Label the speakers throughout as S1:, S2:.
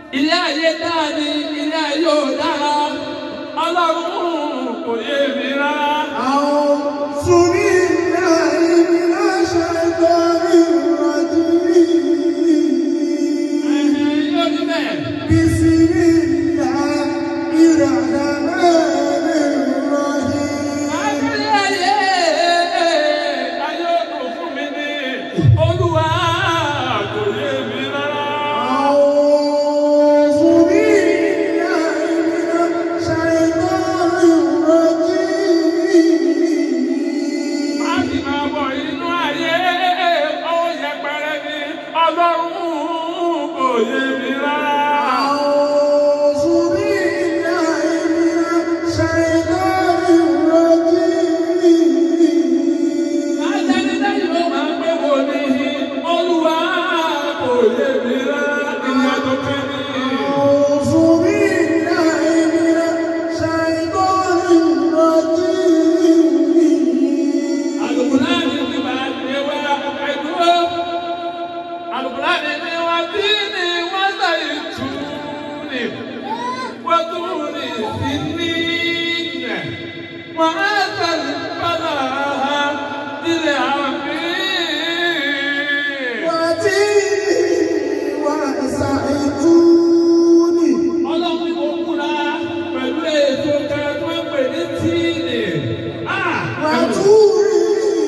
S1: ilé ayé dáa ni ilé ayé ò dára ọlọ́run kò yé mi rárá.
S2: أعوذ بالله من الشيطان الرجيم
S1: Ẹ̀hẹ̀, yóò rí bẹ́ẹ̀.
S2: بسم الله الرحمن الرحيم
S1: Ayé ayé ayé kò fún mi ní olúwa kò yé mi rárá.
S2: أعوذ بالله من الشيطان الرجيم
S1: Má sì máa bọ̀ inú ayé ó yẹpẹrẹ ní ọlọ́run kò yé mi rárá.
S2: أعوذ بالله من الشيطان الرجيم
S1: Adánidáni ló máa ń pé wò ní olúwa kò yé mi rárá. Ìyá tó fẹ́ mi.
S2: أعوذ بالله من الشيطان الرجيم
S1: Àlùkùránì ti máa ń gbé wá ẹ̀dúró. Àlùkùránì ni wọ́n bí ní wọ́n sàyè tù ní. Wọ́n tún ní sí ní ilẹ̀. Wọ́n á sàlẹ̀ padà nílẹ̀ àmì.
S2: وتيني وسعيتوني
S1: Ọlọ́run ni mo múra pẹ̀lú èso kan tó ń pè ní tíìnì. Ah!
S2: وطوري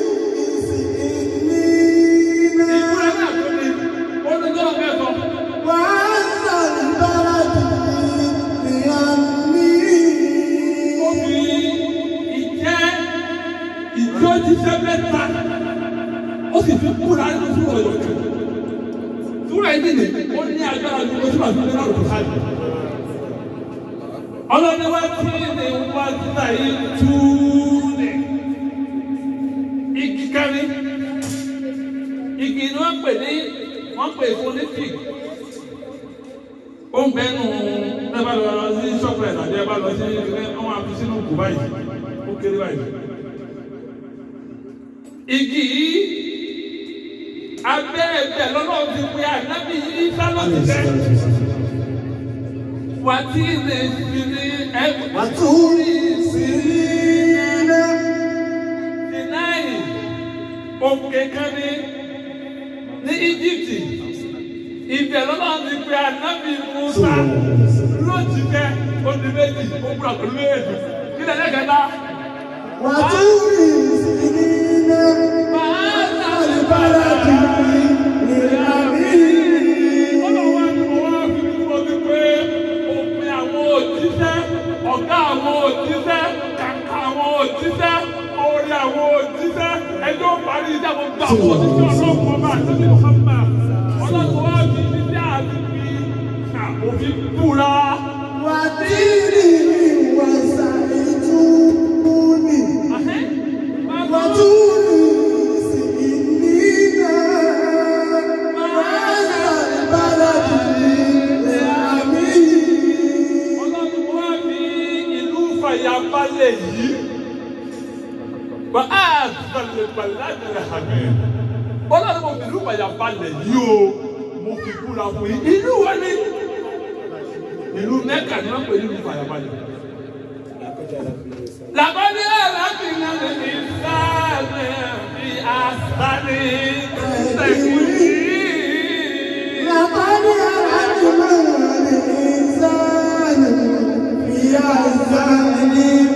S2: سنين
S1: Ìmúra náà tó ní olùdó mẹ́fọ̀.
S2: وعسى البلد
S1: Ó
S2: بأمي
S1: fi ìjẹ́ ìjọ́jíṣẹ́ mẹ́ta. Ó sì fi kúra nínú súrọ̀ ọ̀yọ́ kan. Súrọ̀ yìí nìyí, ó ní agbára ju oṣù àti ìlú náà lọ́kọ̀ sáyé. Ọlọ́ni wá tí ní wá síta yìí tú ní. Igi kárí. Igi ni wọ́n pè ní wọ́n pè fún ní fig. Ó ń bẹ́nu ẹ bá lọ sí ṣọ́ọ̀bù ẹ̀ tàbí ẹ bá lọ sí ilé wọn á fi sínú kù báyìí. Ó kéré báyìí. Igi yìí abẹ́ ẹ̀bẹ̀ lọ́lọ́run ti pe ànábì yìí sálọ́ọ̀tì tẹ́. Wà á tí lè fi ní ẹ̀kọ́.
S2: وطوري سنين
S1: Sinai òkè kan ní ní Íjíbítì ibẹ̀ lọ́nà ti pe ànábì Musa lóòtì kẹ́ odi méjì ó gbúdọ̀ pẹ̀lú méjì nílẹ̀ lẹ́gẹ̀dá.
S2: وطوري سنين
S1: Bàálà
S2: البلد بأمي
S1: Ọlọ́wọ́ ni mo wá fi ní mo ti pé òpin àwọn òjíṣẹ́, ọ̀gá àwọn òjíṣẹ́, kàkà àwọn òjíṣẹ́, orí àwọn òjíṣẹ́, ẹjọ́ parí iṣẹ́ mo gbà wọ́n òjíṣẹ́ ọlọ́pàá bá àtúntò Muhammad. Ọlọ́run wá fi ní bí àti fi kà òfin búra.
S2: وتيني وسعيتوني
S1: Àhẹ́, máa gbọ́.
S2: وطوري سنين وعسى البلد بأمي
S1: Ọlọ́run wá fi ìlú fàyàbalẹ̀ yìí. Bá a sọ̀lẹ̀ pàládìrẹ̀ hàmì. Ọlọ́run mo fi ìlú fàyàbalẹ̀ yìí o. Mo fi búra fún yín. Ìlú wo ni? Ìlú Mẹ́kà ni wọ́n pè ní ìlú fàyàbalẹ̀. Làbọ́dé alábìnrin lè ní sáàmì bí àṣàlì tẹ̀kùnì.
S2: لقد أردنا الإنسان في أحسن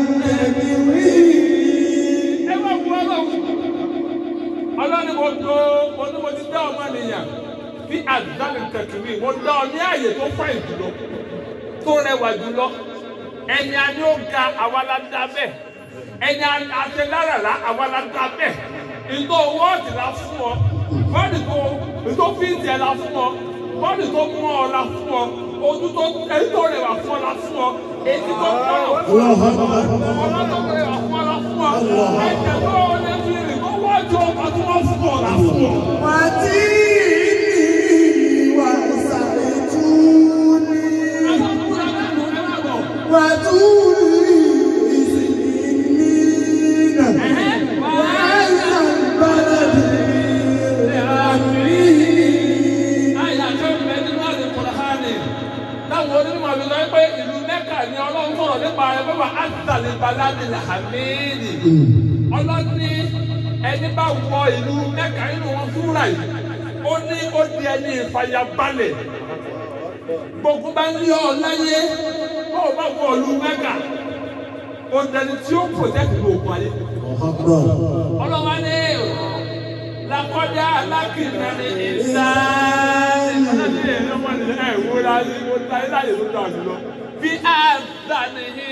S2: تقويم
S1: ẹ bá fún ọlọ́run ọlọ́run mo tó mo ní mo ti dá ọmọ nìyàn bí àdánù kẹkìrì mo dá ọ ní àyè tó fàìn jùlọ tó rẹwà jùlọ ẹni a ní ó ga àwa la dá bẹ́ẹ̀ ẹni àtẹlárara àwa la dá bẹ́ẹ̀ ìtò wọ́ọ̀dì la fún ọ bọ́ọ̀dì tó ìtò fíìsì ẹ̀ la fún ọ bọ́ọ̀dì tó mú ọ la fún ọ ojú tó èyí tó rẹwà fún ọ la fún ọ èyí tó gbọ́dọ̀ fún ọ ọlọ́dọ̀ tó rẹwà fún ọ la fún ọ ẹ̀jẹ̀ tó lè fi rìn tó wọ́ọ̀dì ọkọ̀ tó wọ́n fún ọ la fún ọ.
S2: وتيني وسعيتوني وطوري سنين وعسى البلد بأمي
S1: táwọn onímọ̀ mi sọ pé ìlú mẹ́kà ni ọlọ́run sọ̀rọ̀ nípa rẹ̀ pé wà á tàlẹ̀ baládì làmìlì ọlọ́run ní ẹni bá wọ ìlú mẹ́kà nínú wọn fúnra yìí ó ní ó di ẹni ìfàyàbalẹ̀ gbogbo bá ń lé ọ láyé bó o bá wọ ìlú mẹ́kà ó dẹni tí ó protect ìlú òkun ayé ọlọ́wọ́ ní lakọ́jà alákìnnà ní ìsáàlì ọlọ́dún yẹn ló wọ́n ní ẹ̀ wó láyé wó láyé láyé tó dáa jùlọ bí àzà nìyí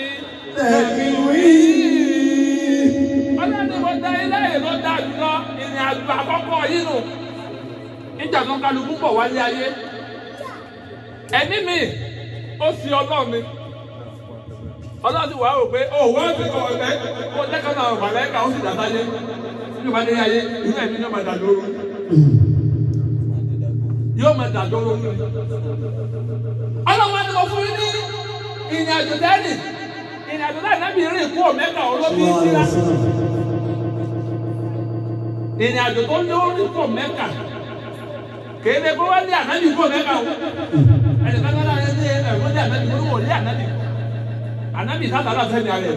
S1: ọlọ́dún wọ́n dáyé láyé ló dáa jùlọ ìrìn àjò àkọ́kọ́ yìí nù níjà tó ń kálukú bọ̀ wálé ayé ẹni mi ó fi ọlọ́run mi ọlọ́run ti wà á rò pé ó wọ́n ti kọ́ ọ̀lẹ́ ó lẹ́kọ̀ọ́ náà wà lẹ́ka ó sì dàtà yé nínú ìwádìí ayé ìlú ẹ̀mí yóò máa dà lóru yóò máa dà lóru ọlọ́run wa ni mo fún yín ní ìrìn àjò dẹ́nì ìrìn àjò dẹ́nì náà bí rìn kú ọ̀mẹ́ka olóbi ìsira ìrìn àjò tó lórí kú ọ̀mẹ́ka kéde kó wá lé ànábì kú ọ̀mẹ́ka o ẹnìkan náà lé ẹ̀rọ lé ànábì kó wọ́n lé ànábì anabi sábà náà sẹ́ni ara ẹ̀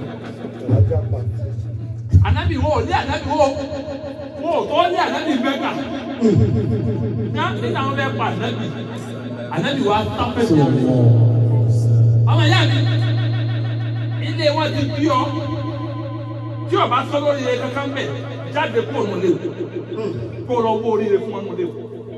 S1: anabi wo ní anabi wo wo tó ní anabi mẹ́ta ká nígbà wọn bẹ pa anabi anabi wa sáfẹ́ sí ọmọ ọmọ ìyá mi ilé wọn ti bí ọ tí o bá sọ lórí ẹ kankan bẹ jáde kó òun lé o kó o lọ wó oríire fún ọmọ lé o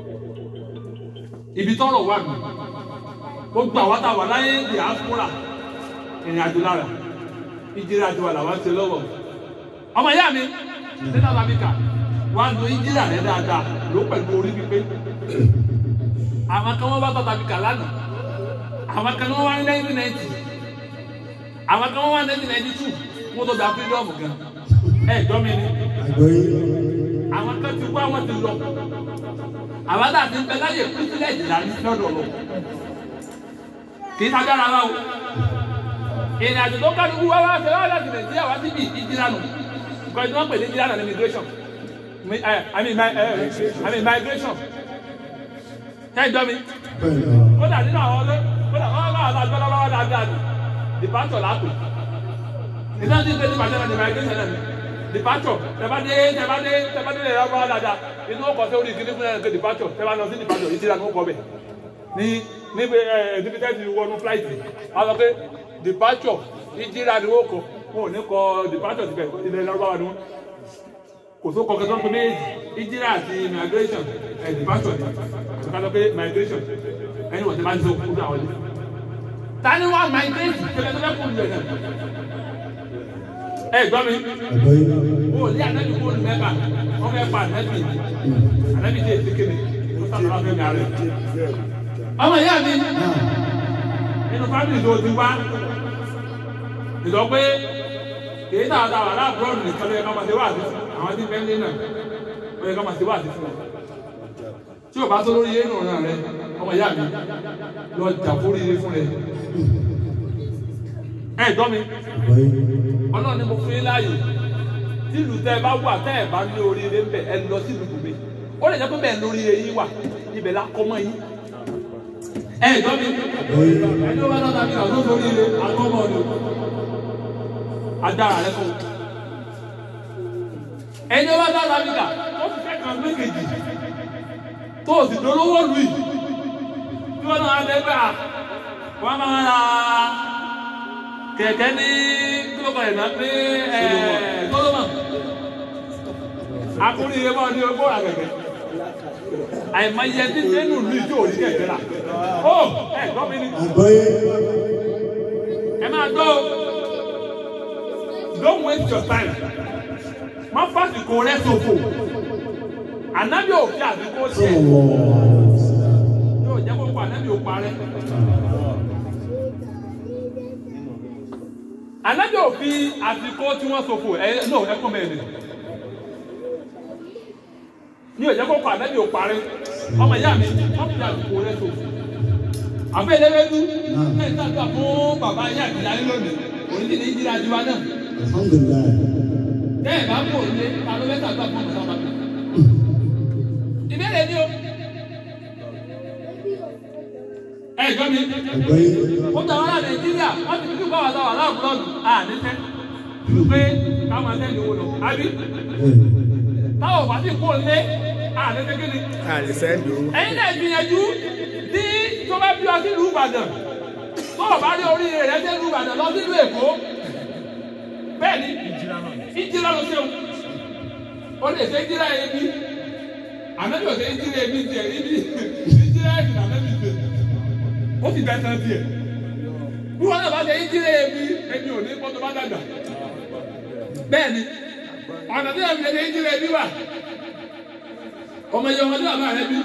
S1: ibi tọrọ wà mí gbogbo àwọn táwọn láyé diaspora ìrìn àjò lára ìjìrì àjò wà làwọn ṣe lọ́wọ́ ọmọ ìyá mi nínú alábíkà wà ń lo ìjìrì rẹ dáadáa ló pẹ̀lú orí pípé àwọn kan wọ́n bá bàbá mi kà lánàá àwọn kan wọ́n wá ní nineteen ninety àwọn kan wọ́n wá ní nineteen ninety two wọ́n tó gba freedom gan ẹ̀ gbọ́ mi ni àwọn kan ti wá wọ́n ti lọ àwọn tá a ti ń bẹ láyè privilege dání lọ́dọ̀ lọ kì í sagbára wa o ìrìn àjò tó kálukú wá wá fẹ́ wá láti nàìjíríà wá síbi ìdíra nù nǹkan tí wọ́n pè ní ìdíra nù ní immigration Mi- eh, I mean mi- eh, I mean migration ṣé ìjọ mi kódà nínú àwọn ọlọ́ kódà wọ́n bá àwọn àgbọ̀ lọ́wọ́ dáadáa nù departure lápò ìdá tí ìgbésí pàṣẹ náà ní migration náà ni departure tẹ́bádé tẹ́bádé tẹ́bádé lè rọ́bọ́ dáadáa inú ọkọ̀ tó rí ìkíní fún ẹ̀ departure tẹ́bá lọ sí departure ìdíra nù ó kọ́ bẹ̀ ní níbi ẹ níbi tẹ́sí wọnú flight wọ́n sọ pé departure ìjìrà ni wọ́n kọ wọn ò ní kọ departure ti bẹ̀ ilẹ̀ lọ́wọ́ ni wọ́n kò tó kọ kẹtọ́ pé méjì ìjìrà àti migration ẹ̀ departure ni àti ká sọ pé migration ẹni wọ́n ti máa ń sọ kúrò àwọn ilé. ta ni wọ́n migrate tẹ́lẹ̀ tó fẹ́ kúrò lẹ̀ náà. ẹ gbọ́ mi wọ́n ò lé ànábì kúrò ní mẹ́fà wọ́n fẹ́ pa ànábì ànábì tí èsì kéde wọ́n sábà fẹ́ mi àárẹ̀. ọmọ ìyá mi nínú fámìlì tó ti wá ìlọ pé èyí náà ta wà láàbùrọ̀dù nìkan ló yẹ ká máa ṣe wá àti fún àwọn tí bẹ́ẹ̀ lé náà ó yẹ ká máa ṣe wá àti fún wọn. tí o bá tó lórí yéènù ọ̀ràn rẹ ọmọ ìyá mi lọ jà fórí ire fún rẹ. ẹ gbọ́ mi ọlọ́run ni mo fún yín láàyè tí ìlú tẹ́ ẹ bá wà tẹ́ ẹ bá ní oríire ń bẹ̀ ẹ lọ sí ìlú mi ó lè jẹ́ pé bẹ́ẹ̀ lórí ire yín wà ibẹ̀ la kọ́ mọ́ yín. ẹ gbọ́ mi ẹni ó bá náà tàbí àwọn tó sórí ire àgbọ̀ mọ́ ọ̀dọ̀ agbára rẹ fún un. ẹni ó bá dá lábíkà ó ti fẹ́ kàn méjèèjì tó o sì dolówó lù yìí tí wọ́n náà lè gbà wọ́n máa ra kẹ̀kẹ́ ní kílókọ̀ ìná ní Solomon akúrìyé mọ́ ní ogún ra kẹ̀kẹ́ àìmọye tí nínú ìlú ìjọ òní kẹ̀kẹ́ rà ó ẹ̀ gbọ́ mi ni ẹ máa gbọ́ o don't waste your time má fàsìkò rẹ ṣòfò ànábì òfin àdúgbò tiẹ̀ yóò jẹ́ kó pa ànábì òpa rẹ. ànábì òfin àsìkò tí wọ́n ṣòfò ẹ no ẹ kọ́ mẹ́rin yóò jẹ́ kó pa ànábì òpa rẹ ọmọ ìyá mi má fi àsìkò rẹ ṣòfò àfẹ́ ìdẹ́gbẹ́dú náà ń tàgbà fún bàbá ayé àti ìyá lónìí òní ti ní ìdíra tiwa náà bẹ́ẹ̀ bá kò lé ta ló mẹ́ta gbà fún ọ̀sán bàbá. ìbéèrè ni o ẹ jọ mi
S2: Àgbáyé.
S1: ó tẹ wọn láti nàìjíríà wọn ti fi báwa sáwà láàbùrọ̀dù à níṣẹ́ pé káwọn ẹsẹ̀ ní owó lọ àbí táwọn bá ti kó lé à níṣẹ́ kí ni
S3: àlìsẹ́ndò
S1: ẹ̀yin náà gbìyànjú tí tó bá bí ọ sí ìlú ìbàdàn tó o bá rí oríire rẹ sí ìlú ìbàdàn lọ sí ìlú èkó bẹ́ẹ̀ ni ìjìlá ló ṣeun ó lè ṣe ìjìlá yẹn bí ànábì ò ṣe ìjìlá yẹn bí tiẹ̀ níbi ìjìlá yẹn bí ànábì ṣe ó sì bẹ́ẹ̀ sàn tiẹ̀ bí wọn náà bá ṣe ìjìlá yẹn bí ẹni ò ní kótó bá dàgbà bẹ́ẹ̀ ni ọ̀nà tí wọ́n fi ṣe ìjìlá yẹn bí wà ọmọ yẹn ọmọdé bàbá rẹ bí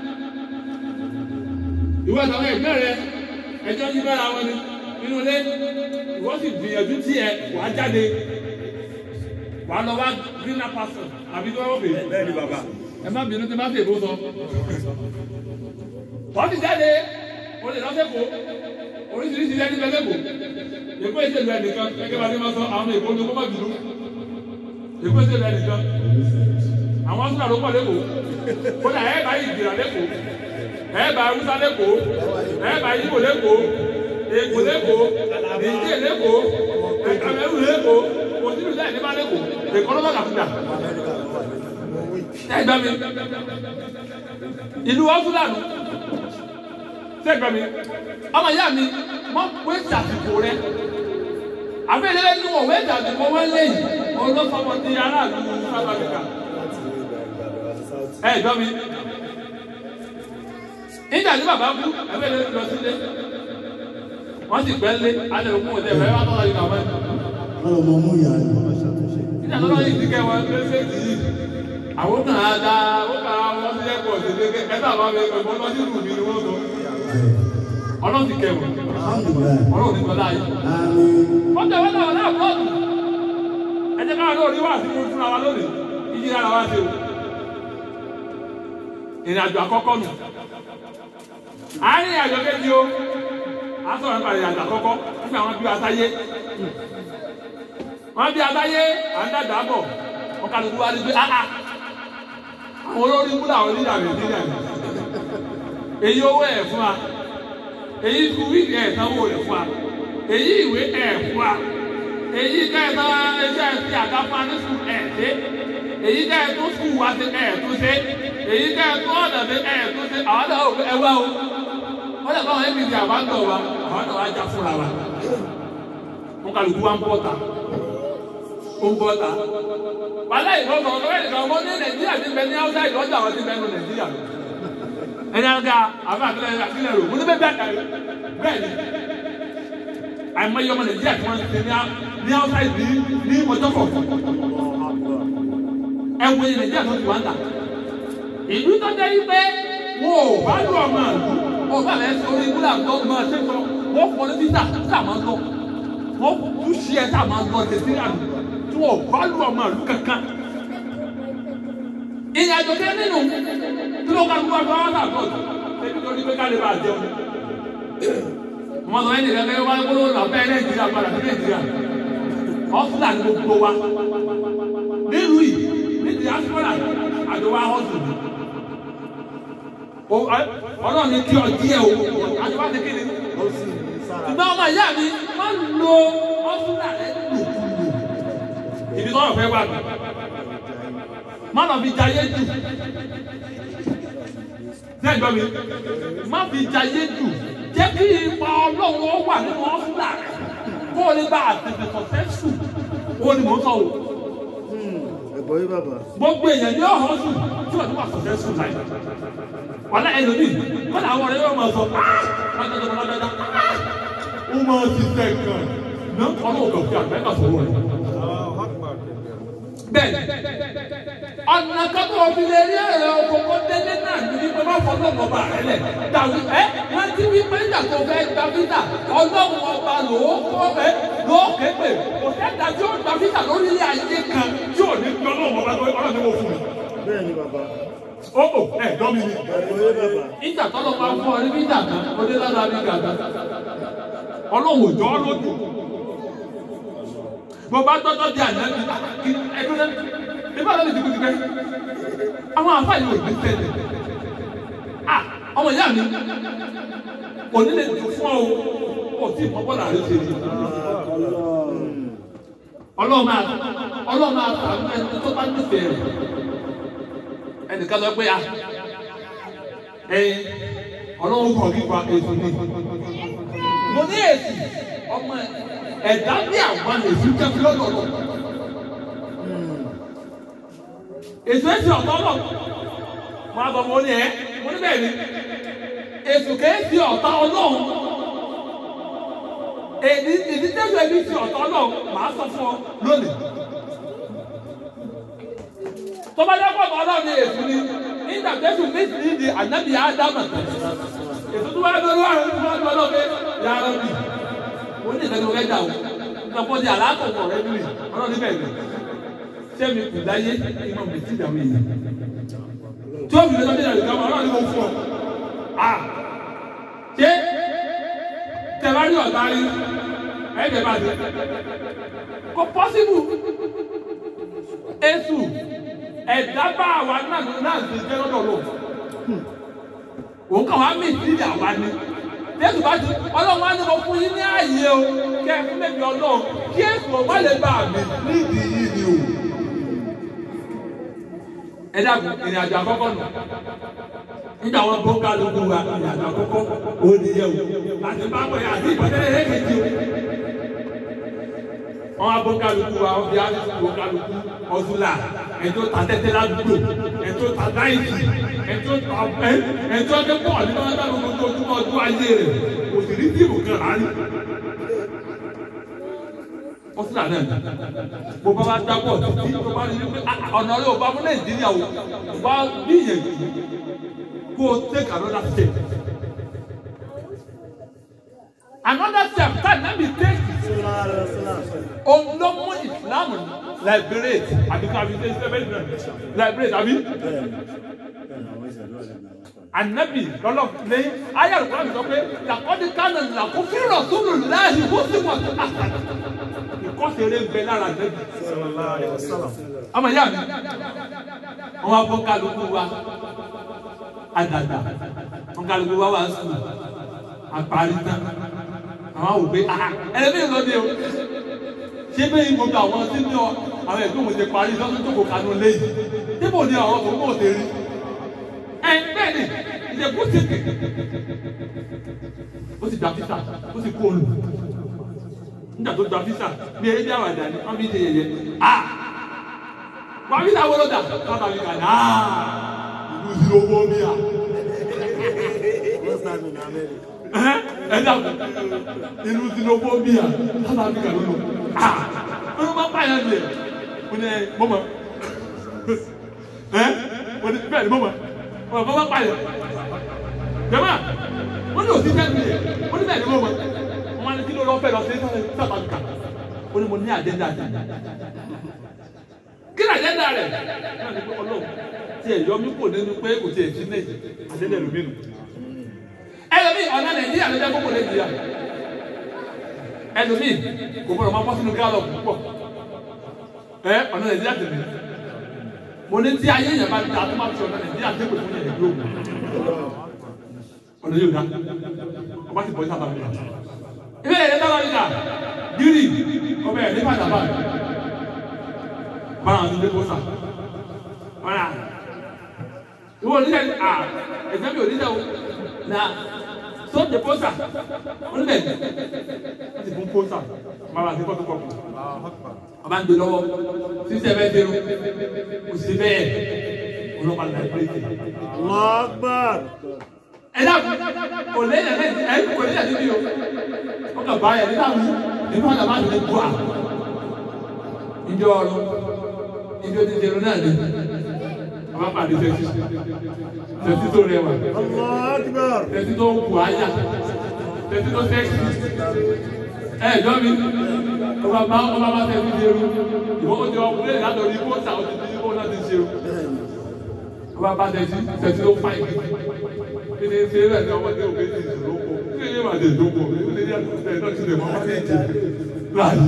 S1: ìwọ àtàwọn ẹgbẹ́ rẹ ẹjọ́ yí bára wọn ni nínú ilé ìwọ sì gbìyànjú tí ẹ wàá jáde wàá lọ wá greener person àbí tí wọ́n bèèrè
S3: bẹ́ẹ̀ ni bàbá
S1: ẹ má bínú tí má fi èbó sọ wọ́n ti jáde o lè lọ́sẹ̀kọ̀ oríṣiríṣi lẹ́ni lọ́sẹ̀kọ̀ èkó ìṣèlú ẹnìkan gẹ́gẹ́ bá ní ma sọ àwọn èkó ní kó má bínú èkó ìṣèlú ẹnìkan àwọn sùnà ló pọ̀ lẹ́kọ̀ọ́ kódà ẹ̀ bá ìgbìrà lẹ́kọ̀ọ́ ẹ̀ bá awúsá lẹ́kọ̀ọ́ ẹ̀ bá yíbò lẹ́kọ̀ọ́ èkó lẹ́kọ̀ọ́ nìjẹ́ lẹ́kọ̀ọ́ ẹ̀kàmẹ́rù lẹ́kọ̀ọ́ òsínú sẹ́yìn nípa lẹ́kọ̀ọ́ èkó lọ́wọ́ kàkúdà ẹ̀ gbà mí ìlú ọ́sùlànù ṣé gbà mí ọmọ ìyá mi wọ́n pé ṣàtìkò rẹ àbẹ̀lẹ̀ ní wọ́n wẹ́ ṣàtìkò wọn lẹ́yìn olófọmọ ti aráàlú South Africa ẹ gbọ́ mi nígbà tí bàbá kú ẹgbẹ́ lè lọ sílé wọ́n sì pẹ́ lé alẹ́ òkú òtẹ́ ẹ̀fẹ́ wá tọ́lá ìgbà wọn.
S2: Wọ́n lọ mọ mú ìyá rẹ̀.
S1: nígbà tó lọ́yìn ti kẹ́ wọn lẹ́sẹ̀ yìí àwọn kan á da ó kà á wọ́n sí ẹ̀kọ́ sí lé ẹ bá wọn bẹ ẹ̀kọ́ lọ sí ìlú mi ni wọ́n sọ. ọlọ́run ti kẹ́ wọn
S2: Alhamdulillah.
S1: ọlọ́run ti gbọ́dá yìí.
S2: Àmín.
S1: wọ́n tẹ̀ wọ́n náà náà bọ́ọ̀lù ẹ jẹ́ káwọn lórí wà sí fúnra wa lónìí ìjì ara wa ṣe o ìrìnàjò àkọ́kọ́ nù àárín àjọ kejì o a sọ̀rọ̀ nípa ìrìnàjò àkọ́kọ́ nígbà wọn bí atáyé wọn bí atáyé à ń dàgbà bọ̀ wọn kàlùkù wa ní pé áhà àwọn olórí múlò àwọn onídàá nàìjíríà ni èyí owó ẹ̀ fún wa èyí kú wíìgì ẹ̀ sanwó rẹ̀ fún wa èyí ìwé ẹ̀ fún wa èyí kẹta ẹsẹ̀ ti àga fún wa ní sùn ẹ̀ dé èyí kẹ́ ẹ tó sùn wá sí ẹ̀ tó ṣe èyí kẹ́ ẹ tó ọ̀nà sí ẹ̀ tó ṣe àwọn náà ò ẹ wá o wọ́n lè báwọn apc àbáńtọ̀ wa àwọn náà wá já fúnra wa wọn kàlùkù wa ń bọ̀ ta ó ń bọ̀ ta wàhálà ìwọ sọ̀rọ̀ lọ́wọ́ ẹ̀dẹ̀kan ọmọ ní nàìjíríà ti bẹ ní áwùsá ìlọ́jà àwọn ti bẹ ní nàìjíríà ẹni àga àwọn àkílẹ̀ àkílẹ̀ rò wọ́n ní bẹ́ẹ̀ bẹ́ẹ̀ bẹ́ẹ̀ ni àìmọye ọmọ nàìjíríà tí wọ́n ti ní ní áwùsá ìlú ní ọjọ́ kọ̀ọ̀kan ẹwọ ilẹ̀ díẹ̀ tó ti wá ń tà. ìlú tó jẹ́ yí pé wọn ò bá lù ọmọ àlù ọba rẹ̀ orí wúlà tó mọ ṣé sọ wọ́n fọ ní títà títà máa ń lọ wọ́n tún ṣí ẹ̀ tá máa ń lọ tẹ̀sí àlù tí wọn ò bá lù ọmọ àlù kankan. ìrìn àjò kẹ́ nínú tí ló ká lù wá lọ́wọ́ náà lọ́dọ̀ ẹbí tó ní pé ká lè bá a jẹun. wọ́n sọ ẹni kẹ́kẹ́ wá gbólóhùn náà bẹ́ẹ̀ nàìjíríà padà sí nàìjíríà ọ̀fúnà ní gbogbo wa nílùú yìí ní diaspora àdéhùn ahọ́sùn ni ọlọ́run ní kí ọdí ẹ̀ o àdéhùn àti kí ni ṣùgbọ́n ọmọ ìyá mi wọ́n lo ọ́fúnà rẹ̀ lòkulò ibi tó wọ́n fẹ́ wà mí má lọ fi jayé jù ṣé gbọ́ mi má fi jayé jù jẹ́ kí ipa ọlọ́run ó wà nínú ọ́fúnà rẹ̀ kó o lè bá àtẹ̀tẹ̀ sọ̀tẹ́ sùn ó ní mò ń sọ o
S3: ẹ̀gbọ́n yín bàbá
S1: gbogbo èèyàn ní ọ̀hún sùn tí wọ́n ti wà sọ̀tẹ́ sùn láì wàlá ẹlòmíì wọ́n làwọn ọ̀rẹ́ yóò máa sọ lọ́dọọdọ lọ́dọọdọ ó máa ti tẹ̀ kàn ná ọlọ́wọ́ kan fi àgbẹ̀ká sọ̀rọ̀ rẹ̀. bẹ́ẹ̀ ọ̀nà kan tó fi lè rí ẹ̀rọ òkòkò délé náà ní wípé má fọ́ lọ́wọ́ ọba rẹ̀ lẹ̀ dàwí ẹ́ wọ́n ti wí pé nígbà tó fẹ́ gba fíta ọlọ́run ọba lòó kọ́ ẹ́ lòó képe kò sẹ́ta tí ó gba fíta lórílẹ̀ ayé kan tí ò ní gbọ́ lọ́wọ́ ọba tó ọlọ́run ní wọ́n fún mi.
S3: bẹ́ẹ̀ ni bàbá
S1: ó ò ẹ̀ dọ́ mi ni
S3: ẹ̀gbọ́n yín bàbá
S1: ìjà tọ́lọ́ máa ń fọ́ ọ ní bíjà kan ó dé lára mi gàdá ọlọ́run òjò lójú mo bá tọ́jọ́ di àná mi ẹdún náà nígbà tó lè ti kú ti pẹ́ àwọn àfa yìí ò ní tẹ̀lé à ọmọ ìyá mi kò ní lè dùn fún ọ o tí ìmọ̀ bọ́lá rẹ ṣe rí ọlọ́run máa ọlọ́run máa fà á ẹni tó bá nífẹ̀ẹ́ rẹ̀ ẹnìkan sọ pé a ẹyin ọlọ́run kọ̀ kíkọ èso ní mo ní èsì ọmọ ẹ̀dá bí àwọn èsì jẹ́ fi lọ́dọ̀ lọ èso èsì ọ̀tọ̀ lọ mo á sọ mo ní ẹ mo ní bẹ́ẹ̀ ni èso kèésì ọ̀tá ọlọ́run èdè ìdí tẹ́sí ẹbí ti ọ̀tọ̀ náà màá sọ fún ọ lónìí. tó bá dákọ̀ ọ̀tọ̀ náà ní èsù ni nígbà tẹ́sí méjì ní di ànábì ádámà èsù tó bá dọ́rọ́ àwọn tó bá dọ́rọ́ pé yàrá bì wọ́n ní ìfẹ́ rẹ̀ dà o lọ́pọ̀ di àlàkọ̀kọ̀ rẹ̀ lùi ọ̀rọ̀ níbẹ̀ ni sẹ́mi kù láyé ìmọ̀ mi ti dàwé yìí tí ó fi lọ́jọ́ dé ìdàgbà ọ̀rọ̀ ni mo fún ọ ṣé tẹ̀wárí ọ̀tá rí ẹ̀jẹ̀ bá dé. kò pọ́sibú èsù ẹ̀dá bá àwa náà náà ti jẹ́ lọ́dọ̀ lò. òun kàn wá mí ìdílé àwa ni. Jésù bá ti ọlọ́run á ní mo fún yín ní ààyè o kẹ́ ẹ fún bèbí ọlọ́run kí èsù ọ̀gbọ́n lè bá àmì nídìí yìí ni o. Ẹ dàgbọ́ ìrìn àjò àkọ́kọ́ nù nígbà wọn bó kálukú wa ìyàtọ̀ àkọ́kọ́ ònìyẹ o àti bábọ̀ yà àti ìpàdé ẹ̀ẹ́dẹ̀jì o. wọn bó kálukú wa wọn fi àdúgbò bó kálukú ọdúnlà ẹjọ́ ta tẹ́tẹ́ ládùúgbò ẹjọ́ ta náìtì ẹjọ́ ta ẹ ẹjọ́ tẹ pọ̀ nínú ọjọ́ gbogbo tó túbọ̀ ọdún ayé rẹ̀ kò sì rí fíìmù kan rárí. ọdúnlà náà bó bá bá dábọ̀ títí tó bá rí i pé ọ̀nà rẹ̀ ò bá mú nàìjíríà o bá gbìyànjú go take another step. Another step tá náà bí take òun ló mú ìsìlámù liberate àbí ká fi ṣe seven liberate àbí. Ànábì lọ́lọ́ lẹ́yìn ayé àlùkò àmì sọ pé làkọ́dí kánà làkó fírọ̀ sólù láàyè ó sì wà tó àṣà. Ìkọ́sẹ̀rẹ̀ ń bẹ lára ànábì. Ọmọ ìyá mi, wọ́n wá fọ́ kálukú wa àdàgbà wọn kálukú wá wá sùn àparí tán àwọn òwe ẹlẹ́mìí lọ́dẹ o ṣé bẹ́ẹ̀ gbogbo àwọn tí ní ọ àwọn ẹ̀gbọ́n mo ti parí lọ́dún tó kò kanú léyìí níbo ni àwọn tó mọ̀ ṣe rí ẹ bẹ́ẹ̀ ni ìdẹ̀kú ti kè ó ti gba físà ó ti kó olù nígbà tó gba físà bí eré bí àwàdà ni wọ́n fi ṣe yẹyẹ ah wà á físà wọlọ́dà sábà mi kà ní ah ìlú owó mi à. ẹ dàgbà ìlú owó mi à sábà mi kà lónìí ah wọ́n máa pààyàn lẹ̀ mo ní ẹ mọ́mọ́ ẹ mo ní bẹ́ẹ̀ ni mọ́mọ́ wọ́n máa pààyàn jẹ́mọ́ wọ́n ní òsì jẹ́ mi mo ní bẹ́ẹ̀ ni mọ́mọ́ wọ́n máa ní kí ló lọ́ fẹ́ lọ sí sábà mi kà ó ní mo ní àdéhùn àdéhùn kí ni àjẹ́dá rẹ̀ náà ní pé ọlọ́run tí ẹ̀ yọ mí kò nínú pé kò tiẹ̀ sí lẹ́yìn àjẹ́dá ẹlòmí nù. ẹlòmí ọ̀nà nàìjíríà ló jẹ́ kókò nàìjíríà ẹlòmí kò gbọdọ̀ máa bọ́ sínú gálọ̀ púpọ̀ ẹ ọ̀nà nàìjíríà tẹ̀lé mo ní tí ayé yẹn bá ti ta tó máa fi ọ̀nà nàìjíríà tẹ̀lé fún yẹn ìlú ọ̀nà yóò dá ọba ti bọ̀ sábà mi. ilé yẹn dára nígbà gírì ọbẹ̀ ní pàtàkì bára ní lẹ́kọ̀ọ́ ọ̀rà ìwọ onílẹ̀ à ẹ̀fẹ́ mi ò nílẹ̀ o na sọ́ọ̀tì pósà onílẹ̀ ti fún pósà bàbá àti fọ́tò kọ̀ọ̀kọ̀ ọba ń gbé lọ́wọ́ sísẹ́ bẹ́ẹ̀ dérò kò sí bẹ́ẹ̀ ọlọ́pàá ní àìpéjì.
S3: Lọ́gbàr.
S1: ẹ dá kò lé ẹ̀ ẹ̀ kò lé ẹ̀ níbi o ó kà bá ẹ̀ nígbà mi nígbà mi àbá ti bu à ìjọ ọ̀run ibi o ti dèrò náà ni àwọn apàdé tẹsí tẹsí tó rẹwà
S3: Lọ́gbàr.
S1: tẹsí tó ń kù áyà tẹsí tó sẹ́kì ẹ jọ mi ọba bá ọba bá tẹsí dèrò ìwọ ó ti ọkùnrin láti orí ibò ta ó ti di ibò náà ti ṣe o ọba bá tẹsí tẹsí tó fà ìgbì kí ni ṣe rẹ ní ọmọdé òkè ti ìṣòro kọ kí ni màá tẹ ìdókò kí ni ní àtúntẹ̀ náà ti lè mọ ọmọdé ìjẹ láàyè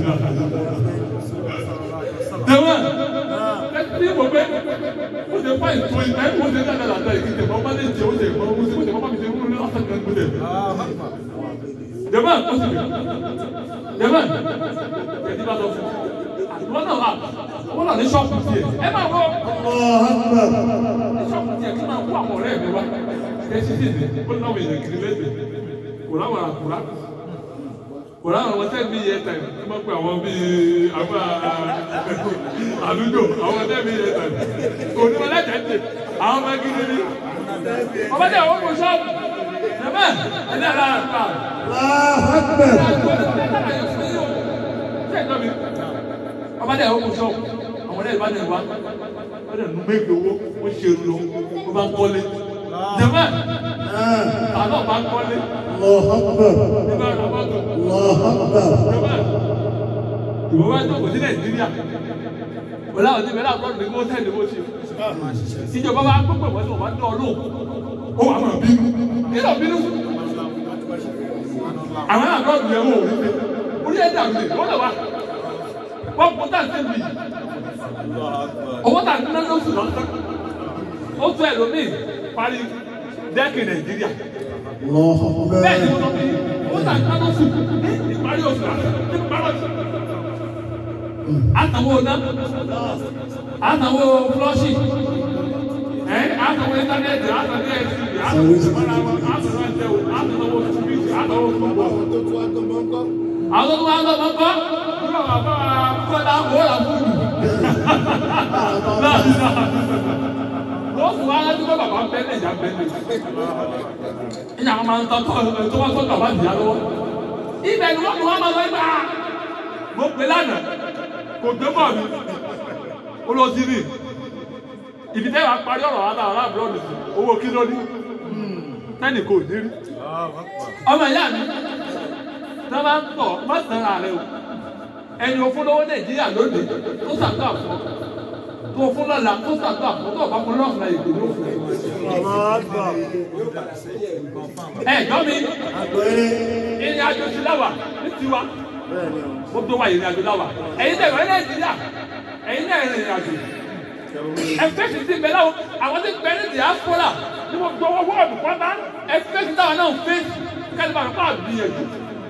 S1: Tẹ̀wọ̀n ní mo pé o ṣe fà ìtò ìtẹ́ o ṣe dáadáa dáadáa ìdíje mọ́ bá lè jẹ o ṣe mọ́ o ṣe o ṣe mọ́ bá mi ṣe wúlò ní ọ̀sán kan gbọ́dọ̀ jẹ́mọ́ ó sì bẹ̀rẹ̀ jẹ́mọ́ ẹ̀dí bá sọ fún un wọ́n náà wà wọ́n náà ní ṣọ́ọ̀kù tiẹ̀ ẹ máa wọ́
S2: الله أكبر
S1: ní ṣọ́ọ̀kù tiẹ̀ kí máa kó àwọn ọ̀rẹ́ mi wá ẹ ṣí sí ìdí ó náwó èèyàn kiri lẹ́sẹ̀ kò láwọn àkùrá kò láwọn ọmọ tẹ́ bí yẹ tẹ̀ ẹ máa pe àwọn bíi àgbà àdúgbò àwọn tẹ́ bí yẹ tẹ̀ kò ní wọn lẹ́tẹ̀ẹ́ tẹ̀ àwọn ọmọ gidi ni ọmọ tẹ̀ wọ́n kò ṣọ́ọ̀kù jẹ́mọ́ ẹ̀ ní àlá àgbà
S2: الله أكبر
S1: ọba dẹ ọkọ sọ àwọn ọdẹ ìbá dẹ wá wọn dẹ nu méjì owó wọn ṣe lu wọn bá ń kọ́lé jẹmọ
S2: آه.
S1: àlọ bá ń kọ́lé
S2: الله أكبر
S1: nígbà tó bá tó
S2: الله أكبر
S1: jẹmọ ìwọ bá tó kò sí nàìjíríà wọn làwọn ti bẹ̀rẹ̀ àbúrò ní kó tẹ̀lé bó ṣe ìjọba bá gbọ́pọ̀ wọ́n tó wọ́n dán ọ lóhùn ó wà máa bínú nínú bínú àwọn àbúrò yẹn wò ó rí orí ẹ̀dá mi wọ́n lọ wá wọ́n kó tá à ń tẹ̀lé yìí owó tà ní lóṣù lọ́sán ó tún ẹlòmíì parí dẹ́kì nàìjíríà
S2: الله
S1: bẹ́ẹ̀ ni
S2: أكبر
S1: wọ́n sọ pé owó tà ní lóṣù ní ìparí oṣù lọ́sán ní ìparí oṣù. àtàwọn ọ̀nà àtàwọn flọ́ṣì ẹ̀ àtàwọn íńtánẹ́ẹ̀tì àtàwọn ẹ̀sìn àtàwọn ìṣẹ̀mọ́ra wọn àtàwọn ẹ̀sẹ̀wò àtàwọn oṣùbíìsì àtàwọn oṣùbọ̀. àwọn tó wá gbọ́mọ̀ ńkọ́ nígbà wà bá kọ́lá wọ́ọ̀lá fún mi wọ́n fún wa láti kọ́ bàbá bẹ́ẹ̀ ìjà bẹ́ẹ̀ ìjà wọn máa ń tọ́ tọ́ tó wọ́n tọ́ bàbá ìyá lọ́wọ́ ibẹ̀ ni wọ́n mú wọn máa lọ ibà mo pè lánàá kò gbé bọ̀ mi ó lọ sí rí ibi tẹ́ wàá parí ọ̀rọ̀ wa náà aláàbúrò nìyí owó kí ló ní tẹ́nì kò ní rí ọmọ ìyá mi tí wọ́n bá ń tọ̀ má sàn án rẹ o ẹni o fún lọ́wọ́ nàìjíríà lónìí tó sàgbà fún ọ tó o fún lọ́la tó sàgbà fún tó o bá fún lọ́ọ̀fù náà èdè ló fún ẹ.
S3: الله أكبر
S1: ẹ jọ́ mi ìrìn àjò sí láwà ní tiwa ó tó wà ìrìn àjò láwà ẹ̀yin tẹ̀wé nàìjíríà ẹ̀yin náà ìrìn àjò ẹ̀fẹ́ sì ti bẹ̀rẹ̀ àwọn tí bẹ̀rẹ̀ ní diaspora ní mo gbọ́ wọ́ọ̀dù pátá ẹ̀fẹ́ sì táwọn náà ń fẹ́ kẹ́lẹ́ bá mi kọ́ àgbìyànjú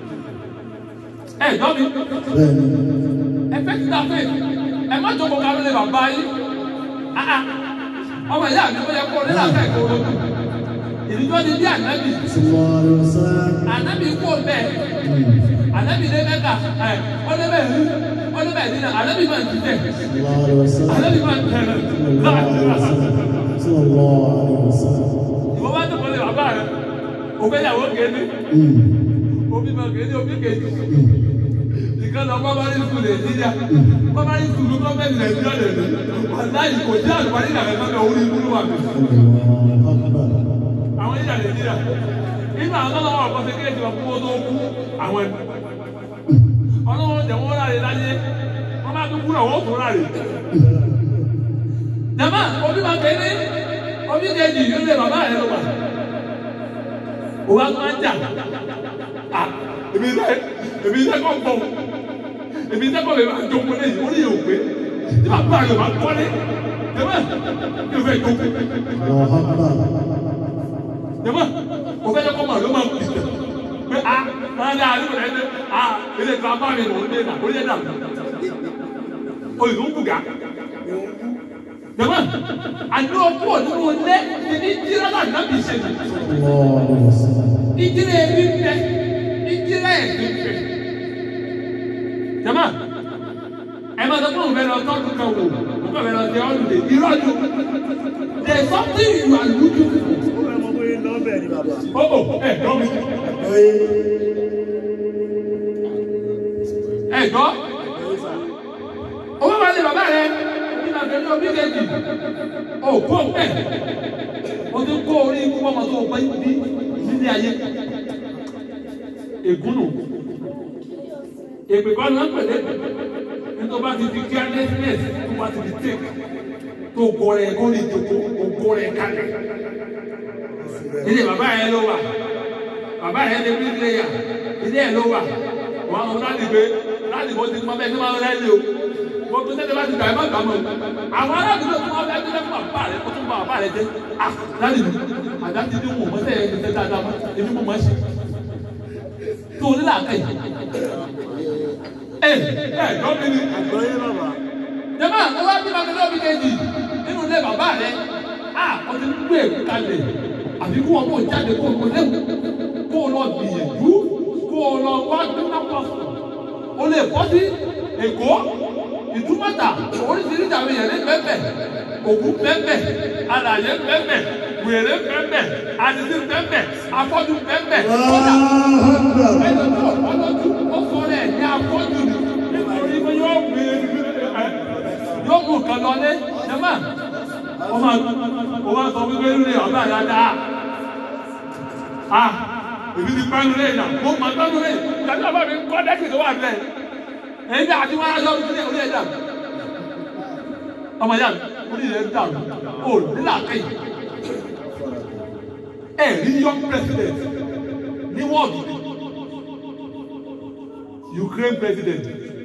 S1: ẹ jọ́ mi ẹfẹ ti ta fẹ ẹ má jókòó ká lóde bàbá yìí ah ah ọmọ ìyá mi ó yẹ kó nílà fẹ kó o ìdíjọ́ ni bí ànábì
S2: صلى الله عليه وسلم
S1: ànábì kú bẹ́ẹ̀ ànábì lé mẹ́ta ẹ ọdẹ bẹ́ẹ̀ rí ọdẹ bẹ́ẹ̀ dín náà ànábì máa ń ti tẹ̀
S2: صلى الله عليه وسلم
S1: ànábì máa ń tẹ̀
S2: صلى الله عليه وسلم صلى الله عليه وسلم
S1: ìwọ bá tó kọ́lé bàbá rẹ òféyàwó kéde
S2: أمم.
S1: omi máa kéde omi kéde ìkan lọ primary school nàìjíríà primary school gọ́ọ̀mẹ̀ntì nàìjíríà lè rí wàláyé kò sí àlùbárí ìlànà kankan orí ìkúlù wà mí.
S2: الله أكبر
S1: àwọn ìjà nàìjíríà nígbà àwọn ọlọ́wọ́ ọ̀pọ̀ ṣe kéèjì wọn kú ó tó kú àwọn ẹni ọlọ́wọ́ jẹ̀ wọ́n ráre láyé wọ́n bá tún kúrò wọ́n tún ráre. jama omi máa kéde omi kejì yóò lé bàbá rẹ lọ wà òun á tún máa ń jà à èmi sẹ èmi sẹ kọ́ gbọ́ èmi sẹ kọ́ lè máa jókòó lẹ́yìn orí yóò pé tí bàbá rẹ máa kọ́lé jama yóò fẹ́ jókòó
S2: الله أكبر
S1: jama o fẹ́ kọ́ mọ̀ ló máa kú ìtẹ̀ pé a máa ní àlùkò rẹ̀ ṣe a ilé ìtura bá mi lò ó dé náà ó yẹ dà olùdó ń bùgà jama àti okú òdúró lé ti ní jíra náà nábì ṣe ní
S2: صلى الله عليه وسلم
S1: ìjíra ẹbí ń bẹ ìjíra ẹbí ń bẹ jama ẹ máa sọ pé òun fẹ́ lọ tọ́jú kan wò òun fẹ́ lọ sí ọ́lùdè ìrọ́jú there is something you are looking for.
S3: Ó fẹ́ mọ bóyá iná bẹ̀ ni bàbá.
S1: Oh, oh, ẹ gbọ́ mi. Ẹ gbọ́. Owó máa lè bàbá rẹ̀ ní màtẹ́ ní omi kejì. O kó pẹ̀. O ti kó orí ikú ọmọ tó gbé bí nílé ayé. Ègúnù. Èpè kọ́ ni wọ́n pè lé. Nítorí bá ti di carelessness tó bá ti di take. Tó gọ rẹ̀ kó lè jòkó, o gọ rẹ̀ kalẹ̀ ilé bàbá yẹn ló wà bàbá yẹn lè bí ilé yà ilé yẹn ló wà wọn àwọn láti gbé láti bó ti mọ bẹ́ẹ̀ tí wọn rẹ lé o mo tún tẹ́lẹ̀ bá ti gbà ẹ má gbà mọ́ àwọn aládùúgbò tí wọn bẹ gbé fún bàbá rẹ kó tún bá bàbá rẹ dé ah láti mi àdá ti dín wọn mọ́tẹ́ ẹ̀ ẹ̀ dáadáa mọ́ èmi mo máa ṣe tó ní làákà yìí ẹ ẹ dọ́bi ni
S3: Àgbọ̀yé bàbá.
S1: jẹ́mọ́ ẹ wá bí bàbá lọ́bi kejì nínú ilé bàbá rẹ a wọ́n ti gbé èkó kalẹ̀ àbí kó wọn kó jáde kó wọn léwu kó o lọ gbìyànjú kó o lọ wá gbẹ́ná pọ̀ o lè bọ́ sí èkó ìdúmọ̀tà oríṣiríṣi àwọn èèyàn ní bẹ́ẹ̀ òkú bẹ́ẹ̀ alàyè bẹ́ẹ̀ wèrè bẹ́ẹ̀ àdìsí bẹ́ẹ̀ afọ́jú bẹ́ẹ̀ kódà ẹni tó ọlọ́jú ó sọ rẹ̀ ní afọ́jú ni nítorí pé yóò gbé yóò mú nǹkan lọlé jẹ́mà ó máa ó máa sọ wípé ń lè ọ̀gá dáadáa ah èmi ti pẹ́ nulẹ̀ yìí náà mo máa tọ́ nulẹ̀ yìí ìdájọ́ bàbá mi kọ́ dẹ́kì tó wà bẹ́ẹ̀ èyí bí àti wọn á lọ sí orí ẹ̀ dàrú ọmọ ìyá mi orí ẹ̀ dàrú ó nílà kẹ́yìn ẹ̀ rí young president ní wọ́ọ̀dù Ukraine president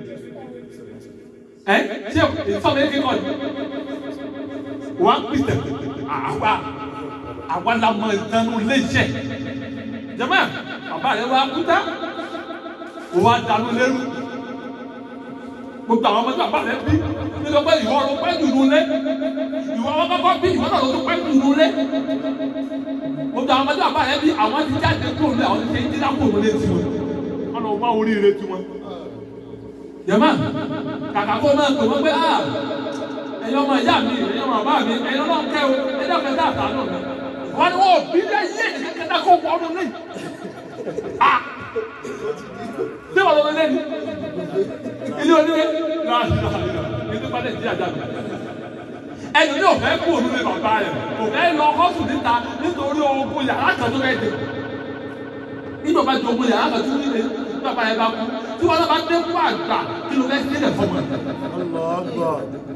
S1: ẹ ṣé ìfọ̀mù yẹn kíkọ́ ni wọ́n á pìtẹ̀ àwa àwa la mọ ìdánù léṣẹ̀ jẹ́mọ́ bàbá rẹ̀ wá kúta wọ́n á dànù lẹ́rú gbogbo àwọn ọmọdé bàbá rẹ̀ bí nígbà pé ìwọ ló pẹ́ dùnú lé ìwọ wọn kọ́kọ́ bí ìwọ náà ló tún pẹ́ dùnú lé gbogbo àwọn ọmọdé bàbá rẹ̀ bí àwọn ti jáde kúrò lé àwọn ti ṣe dídá kúrò lé tiwọn wọn lọ wá oríire tiwọn jẹ́mọ́ kàkà kó máa pè wọ́n pé ah ẹ̀yin ọmọ ìyá mi ẹ̀yin ọmọ bàbá mi ẹ̀yin ọlọ́run kẹ́ o ẹ̀yin ọ̀kẹ́ tá àtàánù mi wọ́n ní wọ́n bí lẹ́ yé kẹ́kẹ́ kó wọ́n ọdún ní. ah bí wọ́n lọ́dún lẹ́nu ilé onílé náà ilé padà sí àjà mi. ẹni ní òfẹ́ kú òun ní bàbá rẹ̀ òfẹ́ lọ họ́sùn níta nítorí ogun yàrá kan tó fẹ́ dé nígbà bá jogun yàrá kan tó nílé bàbá yẹn bá kú tí wọn bá dé kú àgbà kí ló fẹ́ sílẹ̀ fọmọ ẹ̀
S3: Ọlọ́gbọ̀.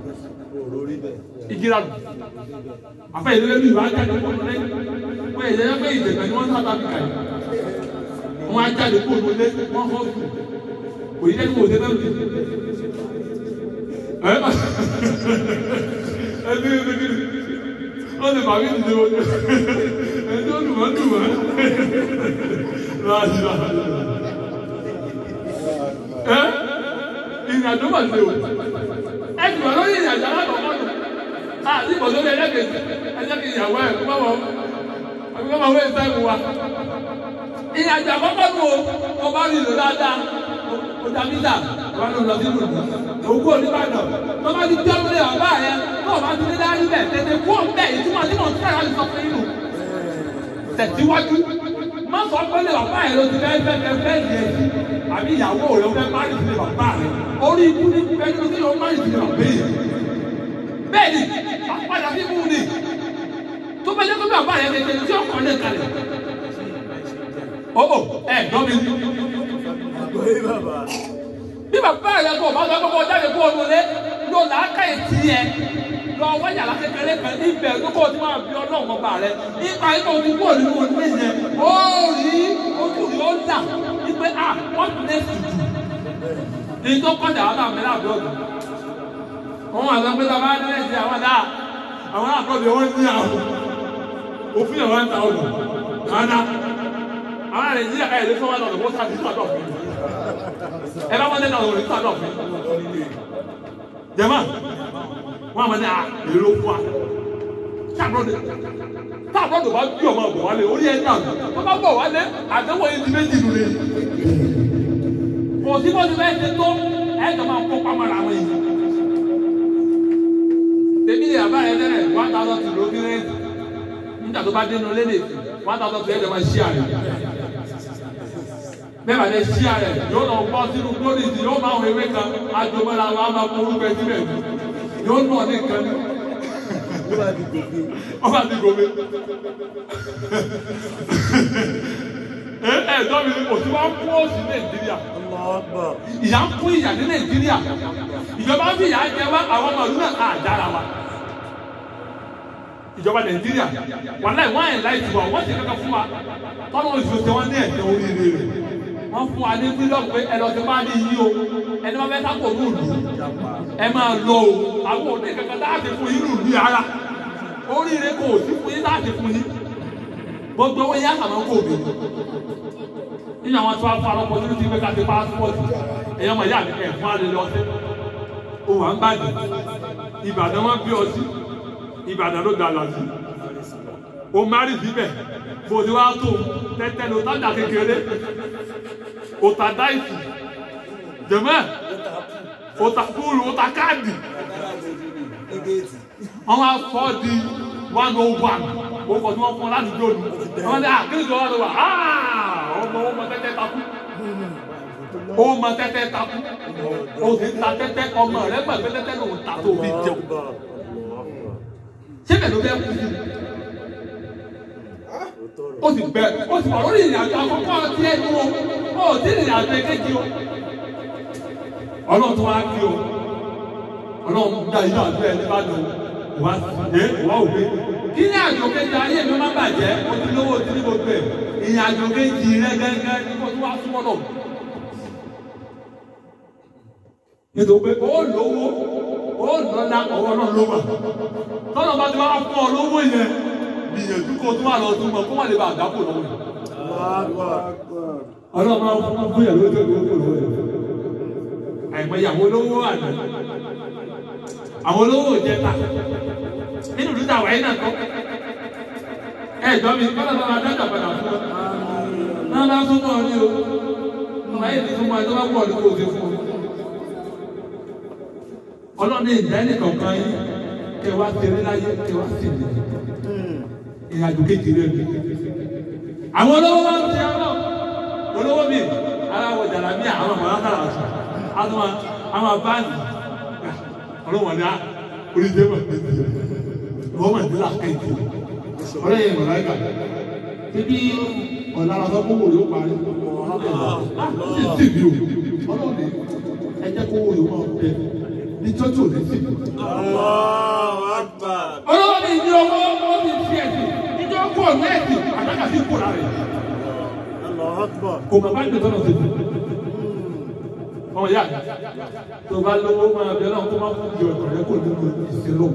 S1: ìgira lù àfẹ ìdílé bí ìwà jáde kó lé wọn èyí ẹgbẹ ìdègbè ni wọn sábà fi kà yìí wọn á jáde kó lé wọn fọ sùn kò yí ẹni wò dé bẹ́ẹ̀ lù ẹ ẹ bí bí bí wọn lè bàbí ìdílé wọn ẹ tó lù wọn lù wọn láti láti ẹ ìrìnàjò mà ṣe o ẹ jùlọ lórí ìrìnàjò alákọ̀ọ́kọ́ nù àti ìbọ̀dọ̀ ní ẹlẹ́gẹ̀ẹ́jì ẹjẹ́ kí ìyàwó ẹ̀ kó bá wọ àbí kó bá wọ ẹ̀sẹ̀ ìwò wa. ìrìnàjò àkọ́kọ́ nù o mo bá rí ìlú dáadáa o dá mítà wọn ló lọ sí ìlú òkú oníbàdàn tó bá ti jẹ́ lórí ọ̀bá yẹn tó o bá ti ní dárí bẹ̀ tètè kú òǹbẹ̀ ìtumọ̀ tí mo ń tẹ̀lé láti sọ fún inú tẹ̀síwájú má sọ pé lè bàbá yẹn ló ti fẹ́ fẹ́ fẹ́ fẹ́ yẹ àbí ìyàwó rẹ̀ fẹ́ má rí sílé bàbá rẹ̀ orí ikú ní pẹ́ẹ́ni tó ti lọ má rí sílé bàbá yẹn bẹ́ẹ̀ni àpàdà bí mú ni tó bá jẹ́ pé bàbá rẹ̀ tètè tí ó kọ́ lé kalẹ̀ ọ̀ọ́ ẹ̀ dọ́mi
S3: Àgbọ̀yé bàbá.
S1: bí bàbá rẹ̀ kò bá sọ pé kó jáde kó o lé ló làákà ètí yẹ lọ wáyà lákékeré kan ibẹ̀ tó kó o ti máa bí ọlọ́run ọba rẹ̀ nípa ikọ̀ o ti kó o nínú ilé yẹn ó rí ojú rí ó dà wípé ah what next to do ní tó kọjá wà láàmì láàbí ọ̀dọ̀ wọn wà lọ́pẹ́ tó bá ní ẹ̀sìn àwọn dáa àwọn àkọ́bí wọn ní àwọn òfin àwọn ń ta ọ̀dọ̀ àná àwọn nàìjíríà ẹ̀ lè fún wọn lọ́dọ̀ wọ́n sáà ní sọ́dọ̀ fún mi ẹ bá wọn lẹ́nu ọ̀dọ̀ ní sọ́dọ̀ fún mi jẹ́mọ́ wọn àmọ́ ní à èrò fún wa táàbọ̀dọ̀ táàbọ̀dọ̀ bá bí ọmọ bọ̀ wálé orí ẹ̀ náà wọ́n bá bọ̀ wálé àdéhùn yìí ti méjì nù lé kò sí bó ti fẹ́ ṣe tó ẹ̀ jọ máa kó pamọ́ra àwọn yìí tèmi lè àbá yẹn lẹ́rẹ̀ one thousand two ló kéré nígbà tó bá dénú lédè one thousand two ẹ̀jẹ̀ máa ṣí àrẹ bẹ́ẹ̀ bá lè ṣí àrẹ yóò lọ gbọ́ sínú gbódìsì yóò máa wọ ewé kan àjọmọ́ra wa máa kó orúkọ ẹtí rẹ̀ yóò nù ọ́ ní nǹkan ní
S3: Ló bá di gòkè.
S1: ọba ti gòmè. ẹ ẹ dọ́mi òsì wa ń kú òsì Nàìjíríà
S3: Ọlọ́gbọ̀.
S1: ìyá ń kún ìyà ní nàìjíríà ìjọba fi ìyà jẹ wá àwọn ọmọ ìlú náà àdára wa ìjọba nàìjíríà wọn láì wọn àyìn láì tiwa wọn sì kankan fún wa tọ́lá oṣù tí wọ́n ní ẹ̀sẹ̀ oríire rẹ̀ wọ́n fún wa ní fílọ̀mù pé ẹ lọ sí bá ní yí o ẹni wọn fẹ́ sáko ní òlù ẹ máa lọ o àwọn òní kankan láti fún yín lùlù ara oríire kò sí fún yín láti fún yín gbogbo owó yẹn àmọ́ kò bí nínú àwọn tó wá fún alọ́pọ̀ tó ti gbé ká ti pásítọ̀tì ẹ̀yọ́ mọ̀ yá mi ẹ̀ fún alẹ́ lọ́sẹ̀ ó wà ń bàjẹ́ ìbàdàn wọn bí ọtí ìbàdàn ló gbà lọ́sí ó márì síbẹ̀ bó ti wá tó tẹ́tẹ́ ló tájà kékeré ó ta dáìsì jẹ̀mẹ́ ó ta kúrú ó ta káàdì wọ́n wá fọ́ di one oh one ó kọ̀ tí wọ́n fún ọ láti dóòlù wọ́n ní àkíní kan wá lọ wà ọmọ ó mọ tẹ́tẹ́ takú ó mọ tẹ́tẹ́ takú ó sì ń ta tẹ́tẹ́ ọmọ rẹ gbàgbé tẹ́tẹ́ lòun ta tó fi jẹun ṣé bẹ́ẹ̀ ló fẹ́ kú sí ó sì bẹ ó sì wà lórí ìrìn àjò àkọ́kọ́ tí ẹ nu o ó ti rìn àjò èkejì o ọlọ́run tó wá kí o ọlọ́run dá inú àjọ ẹni bá lò wá sí ẹ wá òwe kí ní àjò kejì ayé mi má bàjẹ́ o ti lówó o ti ní gbogbo ẹ̀ ìrìn àjò kejì rẹ gẹ́gẹ́ ní kó tó wá súnmọ́ náà nítorí pé ó lówó ó lọ́lá ọwọ́ náà ló wà tọ́nà bá ti wá fún ọ lówó yẹn gbìyànjú kó tó wà lọ tún mọ kó wà lè bá àdápò lọ́wọ́ yẹn. ọlọ́run máa ń fún fún yàrá lójú ìwé kò lọ́wọ́ yẹn. àìmọye àwọn olówó àná àwọn olówó òjẹta nínú ìlú tàwa yìí náà kọ́ ẹ jọ mi kọ́lá bá wa dájà padà fún ọ. náà bá tún náà ní o ọmọ yìí ti fún wa tó bá pọ̀ ní kò sí fún ọ ọlọ́run ìdá ẹnìkan kan yín kẹ wá tẹ̀lé láyé kẹ wá sí ìdí ìrìnàjò kejì rẹ mi. àwọn olówó wa ń tẹ ọ olówó mi aláwọ̀ jàlámíà àwọn ọmọ alákàrà ọ̀sán àwọn àwọn báńkì ọlọ́wọ̀n ní oríṣi mọ̀ wọ́n mọ̀ ní làkẹ́jì ọlọ́yẹ̀ ìmọ̀ láyé kà bíbí ọ̀nàrà sọ kówó yóò parí ọlọ́run sì bí o ọlọ́run ẹ jẹ́ kówó yóò máa bẹ níjọ́ tí ò ní sí. ọlọ́wọ́ mi ní owó ó ti fi ẹ̀sìn níjọ́ kó ọ̀nà ẹ̀sìn àtàkà sí kó lára ẹ̀. kò bàbá ìgbẹ́ tọ́nà sí i. ọmọ ìyá tó bá lówó máa bẹ náà kó má fún ìjọ ọ̀tọ̀ rẹ kó nínú ìṣèlú.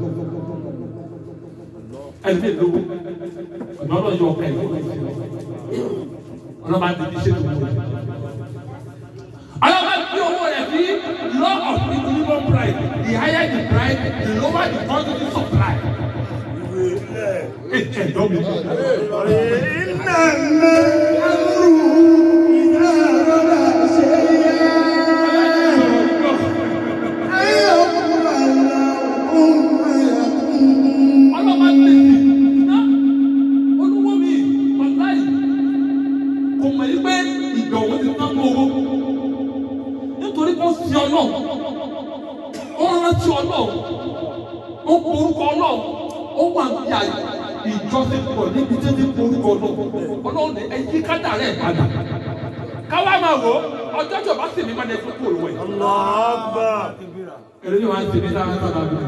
S1: ẹni bí lówó ìmọ̀ náà yọ ọ̀ka ìlú ọlọ́mọ àti ibi ṣètò ìwé. ọlọ́mọ àti owó rẹ̀ fi law of equilibrium price the higher the price the lower the quantity supply. ẹ ẹ dọ́ mi. ọlọ́mọ àti iná olúwo mi ọ̀la yìí kò mọ̀ yí pé ìdọ̀wọ́ ti tán mọ́ owó nítorí kó sí ọlọ́run ó rántí ọlọ́run ó porúkọ ọlọ́run ó wà ní àyè ìjọsìn pọ̀ níbi tí ní porúkọ ọlọ́run ọlọ́run ní ẹyí kádà rẹ̀ padà káwá máa wò ó ọjọ́ tí o bá sì mí padà fún kúrò wẹ̀. èrè ni wàá sì mí sára sára bí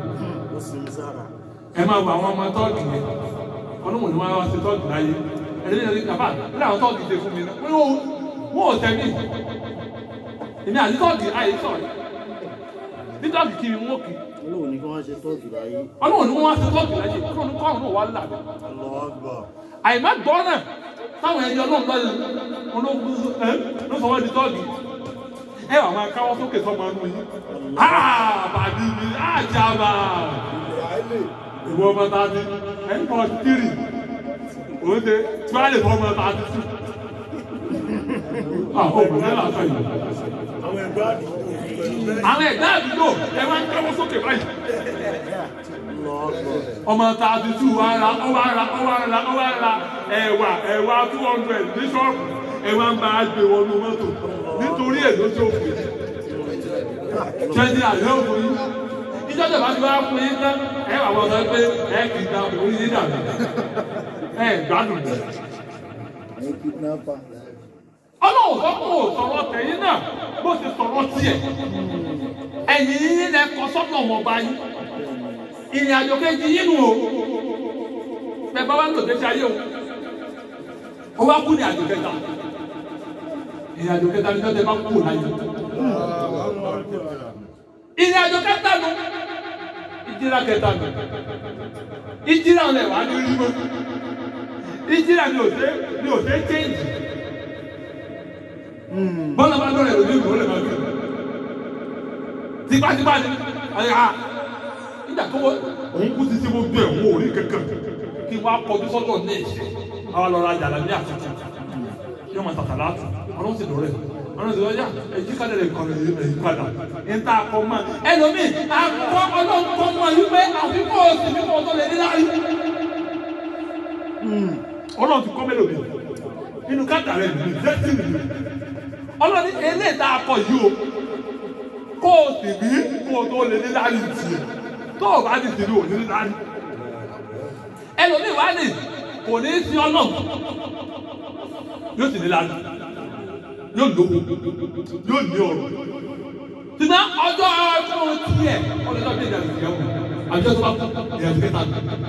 S1: ẹ máa wọ àwọn ọmọ tọ́ọ̀gì yẹn ọlọ́run ni wọ́n á wá sí tọ́ọ̀gì láyé èrè ni wọ́n bá ní àwọn tọ́ọ̀gì ṣe fún mi náà wọ́n ò tẹ̀ mí èmi àti tọ́ọ̀gì àyè sọ̀rọ̀ ní tọ́ọ̀gì kiri wọ́n kì í
S3: Olóòwò ni kí wọ́n ṣe tọ́jú láyé.
S1: ọlọ́run ni wọ́n wá sí tọ́ọ̀gì láyé kúrò ní kọ́ọ̀rùn náà wà lábẹ́ àìmá gbọ́ náà táwọn ẹni ọlọ́run lọ́yẹ̀ ológun ẹ ló sọ wọ́n di tọ́ọ̀gì ẹ wà máa káwọ́ sókè sọ́mọ ẹnu yìí àbàdì mi àjàbà ìwọ ọmọ ta ni ẹ ń kọ́ tírì òun ṣe tí wọ́n á lè fọ́ ọmọ ta ni sí. àwọn ọmọ náà làásán yìí àwọn ẹ̀dá àdúgbò ẹ máa ń káwọ́ sókè báyìí ọmọ ta ti tú wa ra ọ wa ra ọ wa ra ọ wa ra ẹ̀wà ẹ̀wà two hundred ní ṣọ́ọ̀bù ẹ̀wà ń bá a gbé wọnú mọ́tò nítorí èlò tó fi jẹ́ni àlẹ́ òfin yín ìjọba bá ti wá fún yín tán ẹ wà wọ́n sọ pé ẹ kì í da orí yín dàbí ẹ gbádùn bẹ́ẹ̀ ọlọ́run sọ pé ò sọ̀rọ̀ tẹ̀yìn náà bó ti sọ̀rọ̀ tiẹ̀ ẹ̀yìn yín lẹ kọ sọ́nà ọmọọba yín ìrìn àjò kejì yín nù o bẹ́ẹ̀ bá wà ń tòde sí ayé o ó wá kú ní àjò kẹta ìrìn àjò kẹta ní sọ́dẹ̀ bá kú láyé ìrìn àjò kẹta nù ìjìlá kẹta nù ìjìlá ọ̀lẹ̀ wà ní rí mọ́ ìjìnlẹ̀ ni ò ṣe ni ò ṣe change bọ́lá bá lọ́rẹ̀ lórí ìgbò lè máa gbé tipátipá ni àyà nígbà tó wọ́n òun kú títí mo gbé òun ò rí kankan kí wọ́n á kọjú sọ́dọ̀ ní ẹ̀ṣẹ̀ àwọn lọ́ra àjàlá ní àtúntò yóò máa tàtà láàtú ọlọ́run sì lọ́rẹ̀ ọlọ́run sì lọ́jà èyí ká lè kọ́ èyí padà níta akọ mọ́ ẹlòmíì akọ ọlọ́run kọ́ mọ́ wípé àfikún òsì nípa ọ̀tọ̀ lè ní láàyè ọlọ́run ti kọ́ mélòó mi inú káàtà rẹ̀ nìyí dẹ́sí nìyí ọlọ́run ní eléyìí tá a kọ yìí o kó o sì rí kó o tó lè ní láàyè tiẹ̀ tó o bá ti sì rí òní ní láàyè ẹlòmíì wá ní kò ní í sí ọlọ́run yóò sì ní láàyè yóò lówó yóò ní ọrọ̀ ṣùgbọ́n ọjọ́ ọjọ́ tiẹ̀ ọjọ́ bí ìdàgbàsí yẹn wò àjọ tó bá kú ìyàtọ̀ kẹta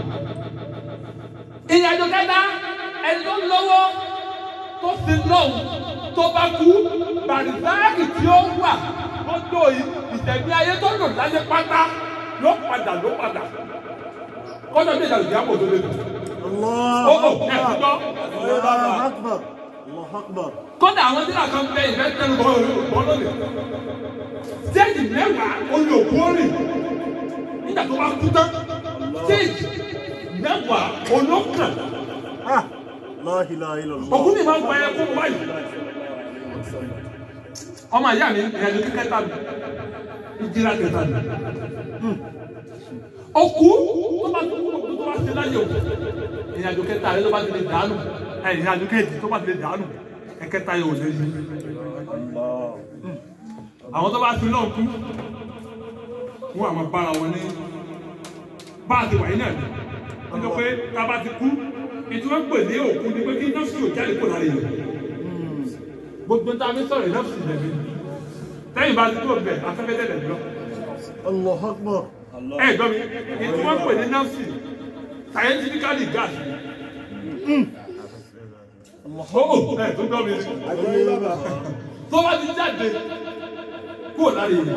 S1: ìyàtọ̀ kẹta ẹni tó lówó tó fi lọ́wọ́ tó bá kú bàrìsáàkì tí ó wà lọ́jọ́ yìí ìtẹ̀gbẹ́ ayé tó lò láyé pátá ló padà ló padà kọ́jọ́ bí ìdàgbàsí yẹn wò tó lé lò.
S3: Allah
S1: Ó, ó, ẹ ti gbọ́?
S3: Allah Akbar. Allah Akbar.
S1: kódà àwọn tí nàkan bẹ ìfẹ́ tẹnu bọ́ bọ́ lónìí. stéèjì mẹ́wàá olè òkú rìn nígbà tó bá kú tán stéèjì mẹ́wàá olókàn
S3: Ah, La ilaha illallah.
S1: òkú mi máa ń gba ẹkún báyìí. ọmọ ìyá mi ìrìnàjò kíkẹ́ta mi ìjìlá kẹta mi. òkú tó bá tó kú tó bá ti láyé òkú ìrìnàjò kẹta rẹ tó bá ti lè dànù ẹ ìrìnàjò kẹjì tó bá ti lè dànù ẹkẹta yóò lè yí
S3: Allah.
S1: àwọn tó bá fi náà kú wọn àwọn bára wọn ní bá a ti wà yín náà ni wọn jọ pé ká bá ti kú ètò wọn pè ní òkú ni pé kí nọ́ọ̀sì ò jáde kó lára yìí gbogbo tá a fi sọ̀rọ̀ nọ́ọ̀sì lẹ́bi tẹ́yìn bá ti kú ọ̀bẹ afẹ́fẹ́ tẹ̀lẹ̀ lọ
S3: Allah Akbar.
S1: ẹ gbọ́ mi ètò wọn pè ní nọ́ọ̀sì scientifically gas ó ẹ tó gbọ́ mi tó bá ti jáde kó lára yìí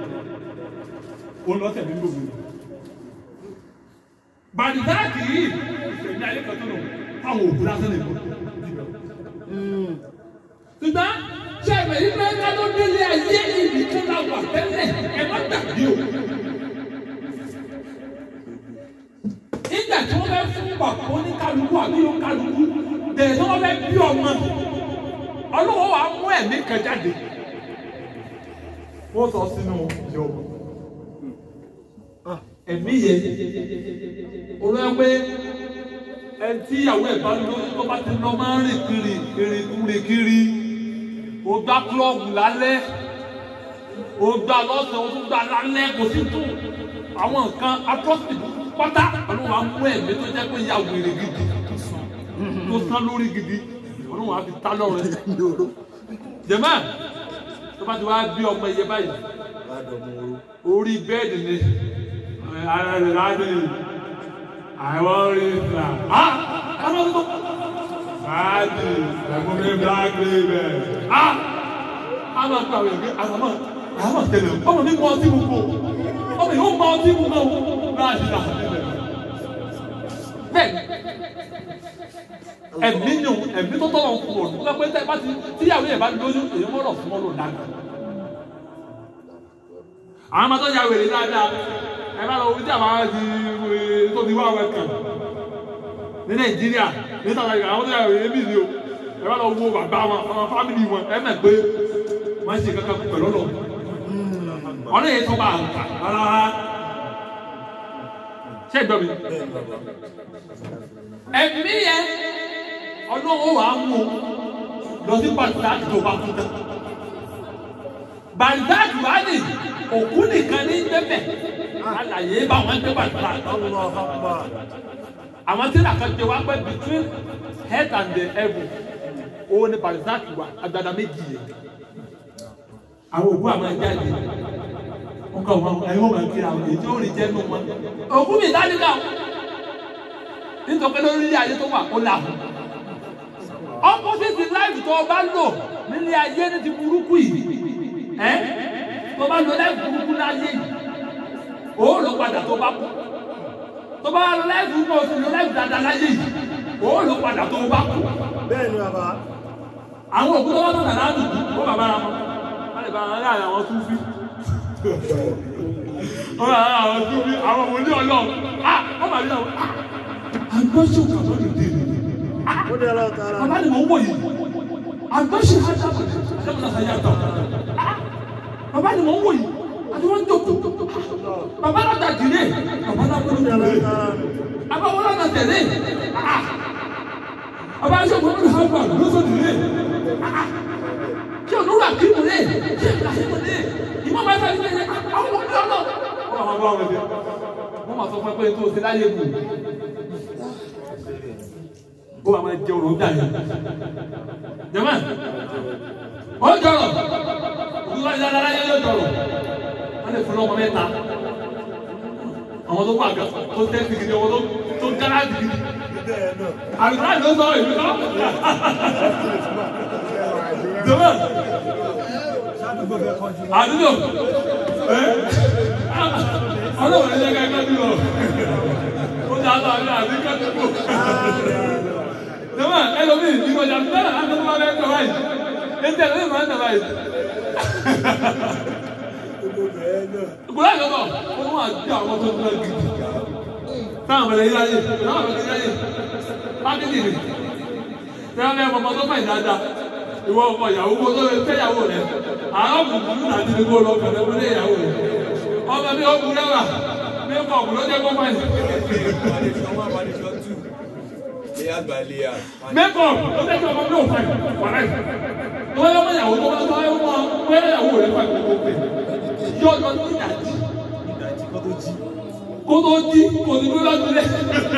S1: ó lọ tẹ̀lé gbogbo bàdìsáàkì yìí ìṣẹ̀lẹ̀ ayé kan tó lọ táwọn òkú lásán lè bọ̀ ṣùgbọ́n ṣé ẹ̀mẹ̀ yìí pé ká ló délé ayé ìlú tó la wà tẹ́lẹ̀ ẹ má dàbí o. nígbà tí wọ́n fẹ́ fún bàbá oníkálukú àbí oníkálukú bẹ̀rẹ̀ tí wọ́n fẹ́ bí ọmọ ọlọ́wọ́ wa mú ẹ̀mí kan jáde wọ́n sọ sínú ìjọba ẹ̀mí yẹn olóyè pé ẹni tí ìyàwó ẹ̀ bá lóyún tó bá ti lọ máa ń rìn kiri kiri kiri kiri o gbá klọ́ọ̀bù lálẹ́ o gbá lọ́sàn-án o tún gbá lálẹ́ kò sí tún àwọn nǹkan atrocity pátá olóhùn á mú ẹ̀mí tó jẹ́ pé ìyá wèrè gidi tó sán lórí gidi olóhùn á fi tá lọ́rẹ́ jẹ̀mọ́ tó bá ti wá bí ọmọ iye báyìí orí bẹ́ẹ̀dì ni ara rẹ̀ láti àwọn orí ìgbà ah àwọn ọmọ láti ẹ̀kún mi black label ah àwọn àgbà rẹ̀ gbé àwọn ọmọ àwọn ọmọ tẹ̀lé ọmọ mi mọ ọtí gbogbo ọmọ yìí ó mọ ọtí gbogbo láti là bẹ́ẹ̀ ẹ̀mí ni ẹ̀mí tó tọ̀nà fún ọ nígbà pé tẹ́ bá ti tíyàwó yẹn bá lóyún èyí mọ̀rọ̀ fún ọ lò dáadáa àwọn ọmọ tó ya wèrè dáadáa ẹ bá lọ wí tí àwọn ti tó ti wá wẹ kàn ní nàìjíríà ní south africa àwọn tó ya wèrè bí ni o ẹ bá lọ wo bàbá wọn àwọn fámìlì wọn ẹ mẹ pé wọn ṣe kankan pẹ̀lú ọlọ wọn lè tó bá a kà rárá ṣé ẹ gbọ́ mi ẹ̀mí yẹn ọlọ́wọ́ wàá mú lọ sí pàtàkì tó bá kú tán bàǹdáàdù wá ní òkú nìkan ní débẹ̀ àlàyé bá wọn gbé bàǹdáàdù.
S3: Allah Akbar.
S1: àwọn tí nàkan jẹ wá pẹ́ between head and the elbow òun ni bàǹdáàdù wà agbada méjì yẹn. àwọn òkú àwọn ẹja yìí wọn kọ wọn ẹ̀yin wọn máa kí àwọn èyí tí ó rí jẹ́ nù wọn. òkú mi dání náà nítorí pé lórí ilé ayé tó wà ó là fún. opposite life tó o bá lò nílé ayé ní ti burúkú yìí ẹ tó bá lọ láì burúkú láyé yìí ó lọ padà tó bá kú tó bá lọ láì burúkú ó sì lọ láì dáadáa láyé yìí òun ló padà tó bá kú
S3: bẹ́ẹ̀ ni bàbá
S1: àwọn òkú tó bá tó nàná dùn ó bàbá ra wọn wọn lè bá wọn láàrin àwọn tó fi wọn bá àwọn tó fi àwọn ọmọ ní ọlọ́run ah wọn bá rí àwọn ah àgbọ̀ṣù kàbọ̀ lè dé
S3: ó ní ọlọ́run tààrà
S1: bàbá ni mò ń wò yìí àgbọ̀ṣù ajábọ̀ ajábọ̀ náà sáyà tọ̀ bàbá ni mò ń wò yìí àti wọ́n ń jókòó bàbá náà dàdílé bàbá náà wọ́n ń
S3: ó ní
S1: tẹ̀lé
S3: ọlọ́run tààrà
S1: bàbá wọn náà tẹ̀lé ah bàbá aṣọ ìwọ́n ní hàgbà lọ́sọ̀dìlé kí ọ̀nà wà kí mo lé kí ẹ̀ka kí mo lé ìmọ̀ bá fẹ́ fẹ́ àwọn ọmọ ọmọ ọmọ. wọ́n máa bá wọn lé wọ́n máa sọ fún ẹ pé tó o ti láyé kù. ó wà máa jẹ òrùn dàní. jẹ́mọ̀ ó jọrọ̀ òkú wáyé dáadáa láyé yóò jọrọ̀ wọ́n lè fún ọmọ mẹ́ta àwọn tó wà gà tó tẹ́sí gidi àwọn tó gáràjì gidi.
S3: bẹ́ẹ̀ náà
S1: àlùfáà ló sọ èmi kọ́. jẹ́mọ̀ àdúgbò ẹ ọlọ́run ẹ̀jẹ̀ ká ẹgbẹ́ bí wọ́n ó ti àtọ̀ àbí àbí kẹ́tùkù jẹ́mọ̀ ẹlòmíì ìgbọ̀jà tó dára láti tó bá bẹ́ẹ̀ tọ́ báyìí ẹ̀jẹ̀ ló máa ń tọ́ báyìí.
S3: gbogbo bẹ́ẹ̀ náà
S1: ìgbọ̀lá ìjọba ó wà jẹ́ àwọn tó ń lọ gidi táwọn ọmọdé yíyá yé táwọn ọmọdé yíyá yé pákítì rè tẹ́lẹ̀ bẹ́ẹ̀ ọmọ tó fàyè dáadáa ìwọ ọmọ ìyàwó kó tó lè fẹ́ ìyàwó rẹ àwọn bùbùrù náà ti ní kó lọ kẹlẹ́ wọlé ìyàwó rẹ ọmọ mi ó kúrẹ́ wà mí kọ̀ ọ̀kú ló jẹ́ kó fàyè. mẹ́kọ̀ ló jẹ́ kí ọmọ mi ò fàyè wàlẹ́ wọ́n yọ ọmọ ìyàwó tó bá tó ayé wọn wọ́n ìyàwó rẹ fàyè kó pè yọ ọjọ́ tó ìdájí kó tó jí kò ní gbé lọ́dún lẹ́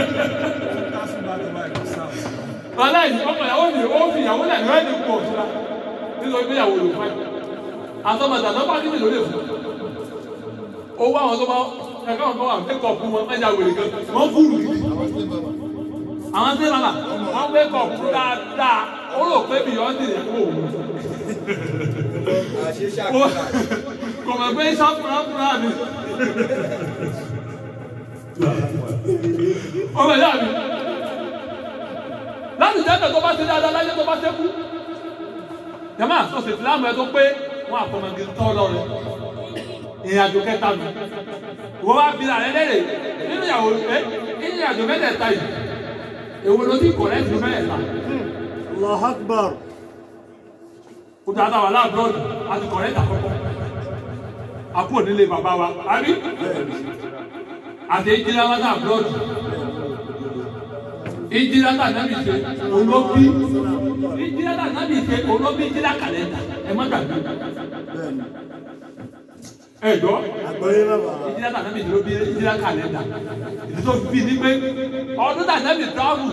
S1: aláìní ọkọ ìyàwó mi ó fi ìyàwó náà ìwé ẹni pọ̀ síra nítorí pé ìyàwó ló fẹ́ àtọmọdà tó bá nílò lè fún owó àwọn tó bá ẹ̀ka wọn tó wà fẹ́ kọ̀ fún wọn ẹ̀yà wèrè gan wọ́n fúlù gidi àwọn tí màmá wọ́n fẹ́ kọ̀ fún dáadáa ó rò pé bìyọ́ndì rẹ̀ kó òun kò mọ̀ pé sáfúrá fúrá mi ọmọ ìyá mi láti jẹ́ tó bá ṣe dáadáa láyé tó bá ṣẹ́kù. Jàmá sọ̀sì ìsìlámù ẹ tó pé wọ́n àfọmọ̀gì tọ́ lọ́rẹ̀. Ìrìn àjò kẹta nù. Ìwọ́n wá bí àrẹ lẹ́rẹ̀ nínú ìyàwó ẹ nínú ìrìn àjò mẹ́tẹ̀ẹ̀ta yìí. Èwo ló ti kọ̀rẹ́ sí mẹ́tẹ̀ẹ̀ta?
S3: Allahu Akbar
S1: Kó tó àtàwọn aláàbọ̀dù àti kọ̀rẹ́ àkọ́kọ́. Àpò nílé bàbá wa, àbí? Àti ìjìlá wa náà bọ́ọ̀dù ìjìlátà nábì ṣe olóbi ìjìlátà nábì ṣe olóbi ìjìlá kàlẹ́ndà ẹ má gbàgbé
S3: bẹ́ẹ̀ ni
S1: ẹ jọ
S3: àgbọ̀yé bàbá
S1: ìjìlátà nábì ṣe olóbi ìjìlá kàlẹ́ndà ìdí tó fi ní pé ọdún tà nábì tíráàmù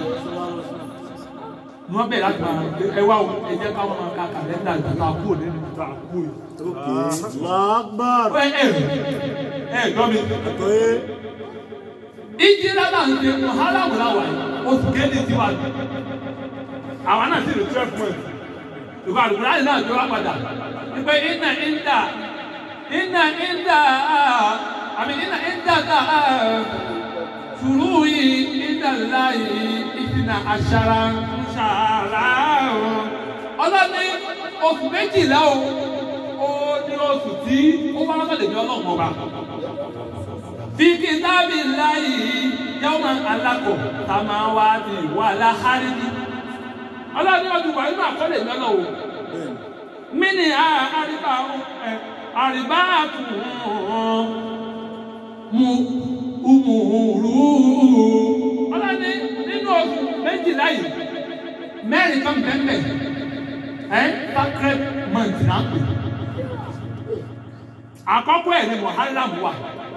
S1: ni wọ́n bẹ̀rẹ̀ láti máa ẹ wá o ẹ jẹ́ káwọn máa ka kàlẹ́ndà ìgbà tó a kú òní ìgbà tó a kú yìí.
S3: ókè Allahu Akbar
S1: ẹ ẹ ẹ gbọ́ mi
S3: àgbọ̀yé
S1: ìjìlátà ń ṣe muhalamu láwàá yìí oṣù kéde tiwa ni àwọn náà sì lè twelve months ìgbà àdúgbò láti náà jọ wá padà ìpè iná ìdá iná ìdá àmì iná ìdá ká sùúrù yìí ìdá láyé ìdínà àṣàrà ṣàrà ọlọ́ni oṣù méjìlá o ó ní oṣù tí ó bá lọ́sọ̀lẹ̀ ní ọlọ́run ọba fi kitabi layi yawma alako samawati wala haridi ọlọ́ni ọdún wà nínú àkọọ́lẹ̀ lọ́nà o mini àríbá ẹ àríbá tún mu umùrù ọlọ́ni nínú oṣù méjìlá yìí mẹ́rin kan bẹ́ẹ̀ ẹ sacred month náà pè àkọ́kọ́ ẹ̀ ní muharram wà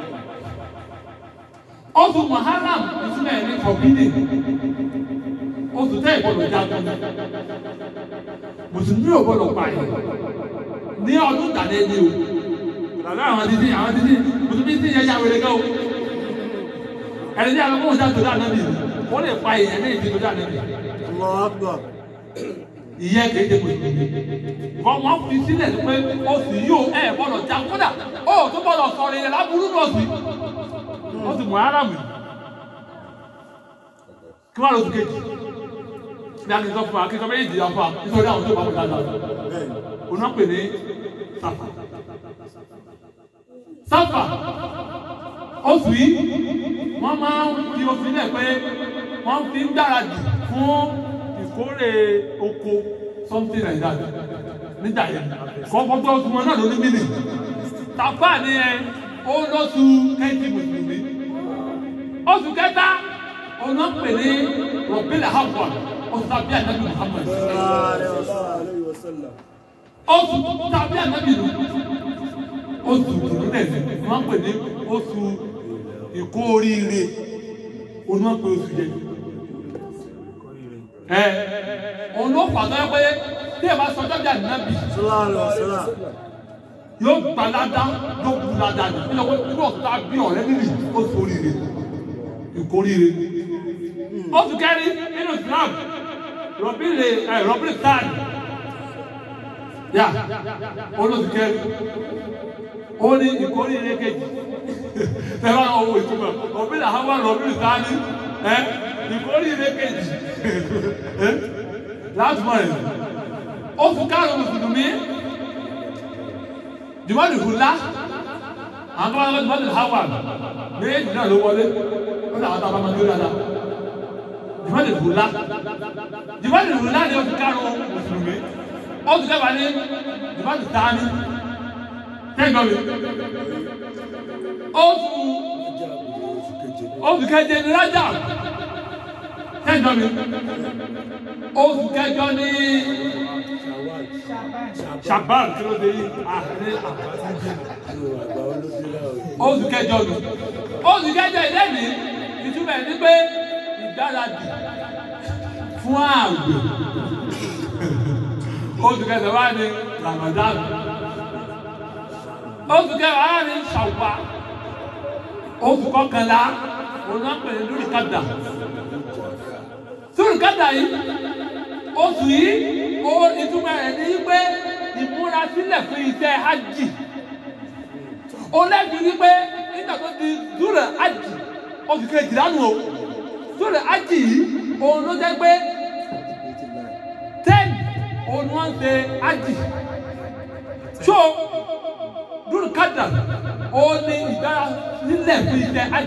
S1: oṣù muharram ìtumọ̀ ẹ̀ ní forbidden oṣù tẹ́ ìgbọ́dọ̀ jagun ní mùsùlùmí ò gbọ́dọ̀ pààyàn ní ọdún tàdé ní o tàbí àwọn títí àwọn títí mùsùlùmí tí yẹn ya wẹrẹ gan o ẹni tí a lọ kóhùn sáà tó dáa nábì wọ́n lè pa èèyàn ní ìdí tó dáa nábì
S3: Allahu Akbar
S1: ìyẹn kì í ṣe mùsùlùmí wọ́n wọ́n fi sílẹ̀ pé oṣù yìí ó ẹ̀ gbọ́dọ̀ jagun kódà ó tó gbọ́dọ̀ sọ̀rọ̀ ìyẹn láburú ní oṣù yìí oṣù muharram yìí kí wọ́n lọ oṣù kejì bí a ti sọ fún wa kí n sọ méjì yà fún wa nítorí àwọn tó bá wọn dáadáa
S3: bẹ́ẹ̀ ni
S1: òun náà pè ní sáfà sáfà oṣù yìí wọ́n máa ń fi oṣù nílẹ̀ pé wọ́n fi ń gbáradì fún ìkórè oko something like that nígbà yẹn kọ́ gbogbo oṣù wọn náà ló ní mílì sáfà ni ẹ ó lọ́sù kẹ́ntì mùsùlùmí oṣù kẹta òun náà pè ní rọ̀bìlà hàbùà oṣù tàbí ànábì Muhammad
S3: alayhi wa sallam
S1: oṣù tàbí ànábì lò oṣù tòlúdẹ̀ wọ́n pè ní oṣù ìkóríire òun wọ́n pè oṣù yẹn ẹ òun ló pàtó ẹ pé tí ẹ bá sọ ọjọ́ bí ànábì
S3: sallallahu alayhi wa sallam
S1: yóò gba ládá yóò kú ládá ní nínú pé irú ọ̀tá bí ọ̀rẹ́ nínú oṣù oríire ìkóríire oṣù kẹrin nínú Islam rọ̀bìlì ẹ rọ̀bìlì táàdì yà olóṣù kẹrin ó ní ìkóríire kejì tẹ́lá owó ìtumọ̀ rọ̀bìlì àwọn rọ̀bìlì táàdì ẹ ìkóríire kejì ẹ láti mọ̀ ẹ̀ oṣù karùn-ún mùsùlùmí jùmọ̀lì hùlá àwọn tó bá lọ́wọ́ jùmọ̀lì hawa méjì náà ló wọlé ó làwọn tó bá máa gbé dáadáa jùmọ̀lì hùlá jùmọ̀lì hùlá ni oṣù karùn-ún mùsùlùmí oṣù kẹfà ní jùmọ̀lì tání kẹ́gbọ́n mi oṣù oṣù keje ní rájà kẹ́gbọ́n mi oṣù kẹjọ ní ṣàbáàlì tí ló dé yìí àárín oṣù kẹjọ nù oṣù kẹjọ ìlẹ́ni ìtumọ̀ ẹ̀ ní pé ìgbáradì fún ààwẹ̀ oṣù kẹjọ wà ní Ramadan oṣù kẹjọ wà ní ṣàwùpá oṣù kọkànlá òun náà pè ní lórí kàdà lórí kàdà yìí oṣù yìí ó ìtumọ̀ ẹ̀ ní pé ìmúrasílẹ̀ fún iṣẹ́ hajj ó lẹ́bi wípé nígbà tó di dúró hajj oṣù kejìlá nù o dúró hajj yìí òun ló jẹ́ pé ten òun wọ́n ń ṣe hajj so dúró kádà òun ní ìdárasílẹ̀ fún iṣẹ́ hajj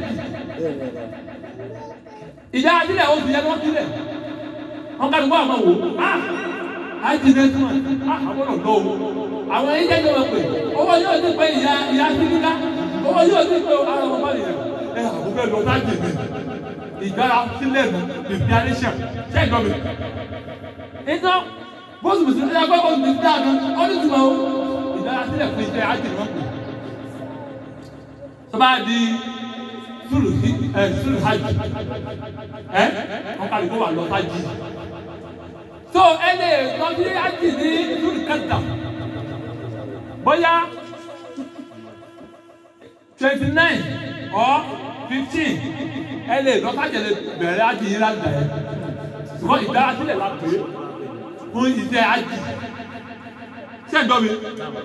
S1: ìdárasílẹ̀ oṣù yẹn wọ́n sílẹ̀ wọn ká ló bá àwọn wò ah àìsí next month ah àwọn ọ̀dọ́ o àwọn ẹ̀yìn jẹ́ ìjọba pé owó yóò ti pé ìyá ìyá sílíkà owó yóò ti pé ara wọn bá nìyẹn ẹ àbúkẹ́ lọ sáàjì mi ìgbára sílẹ̀ nù preparation ṣé ìjọ mi. ìtọ́ bóṣù bùsùn ní ẹgbẹ́ bóṣù bùsùn dáa gan ọdún tí mo ìgbára sílẹ̀ fún iṣẹ́ àjì wọn pè. tó bá di sùlù sí ẹ sùlù hajj ẹ wọn kàlí kó wà lọ hajj so ẹ lè lọ sí hajj ní sùlù kẹta bóyá twenty nine or fifteen ẹ lè lọ sájẹ lè bẹ̀rẹ̀ hajj yìí lágbà yẹn ṣùgbọ́n ìdárasílẹ̀ la pè é fún iṣẹ́ hajj ṣé ẹ gbọ́ mi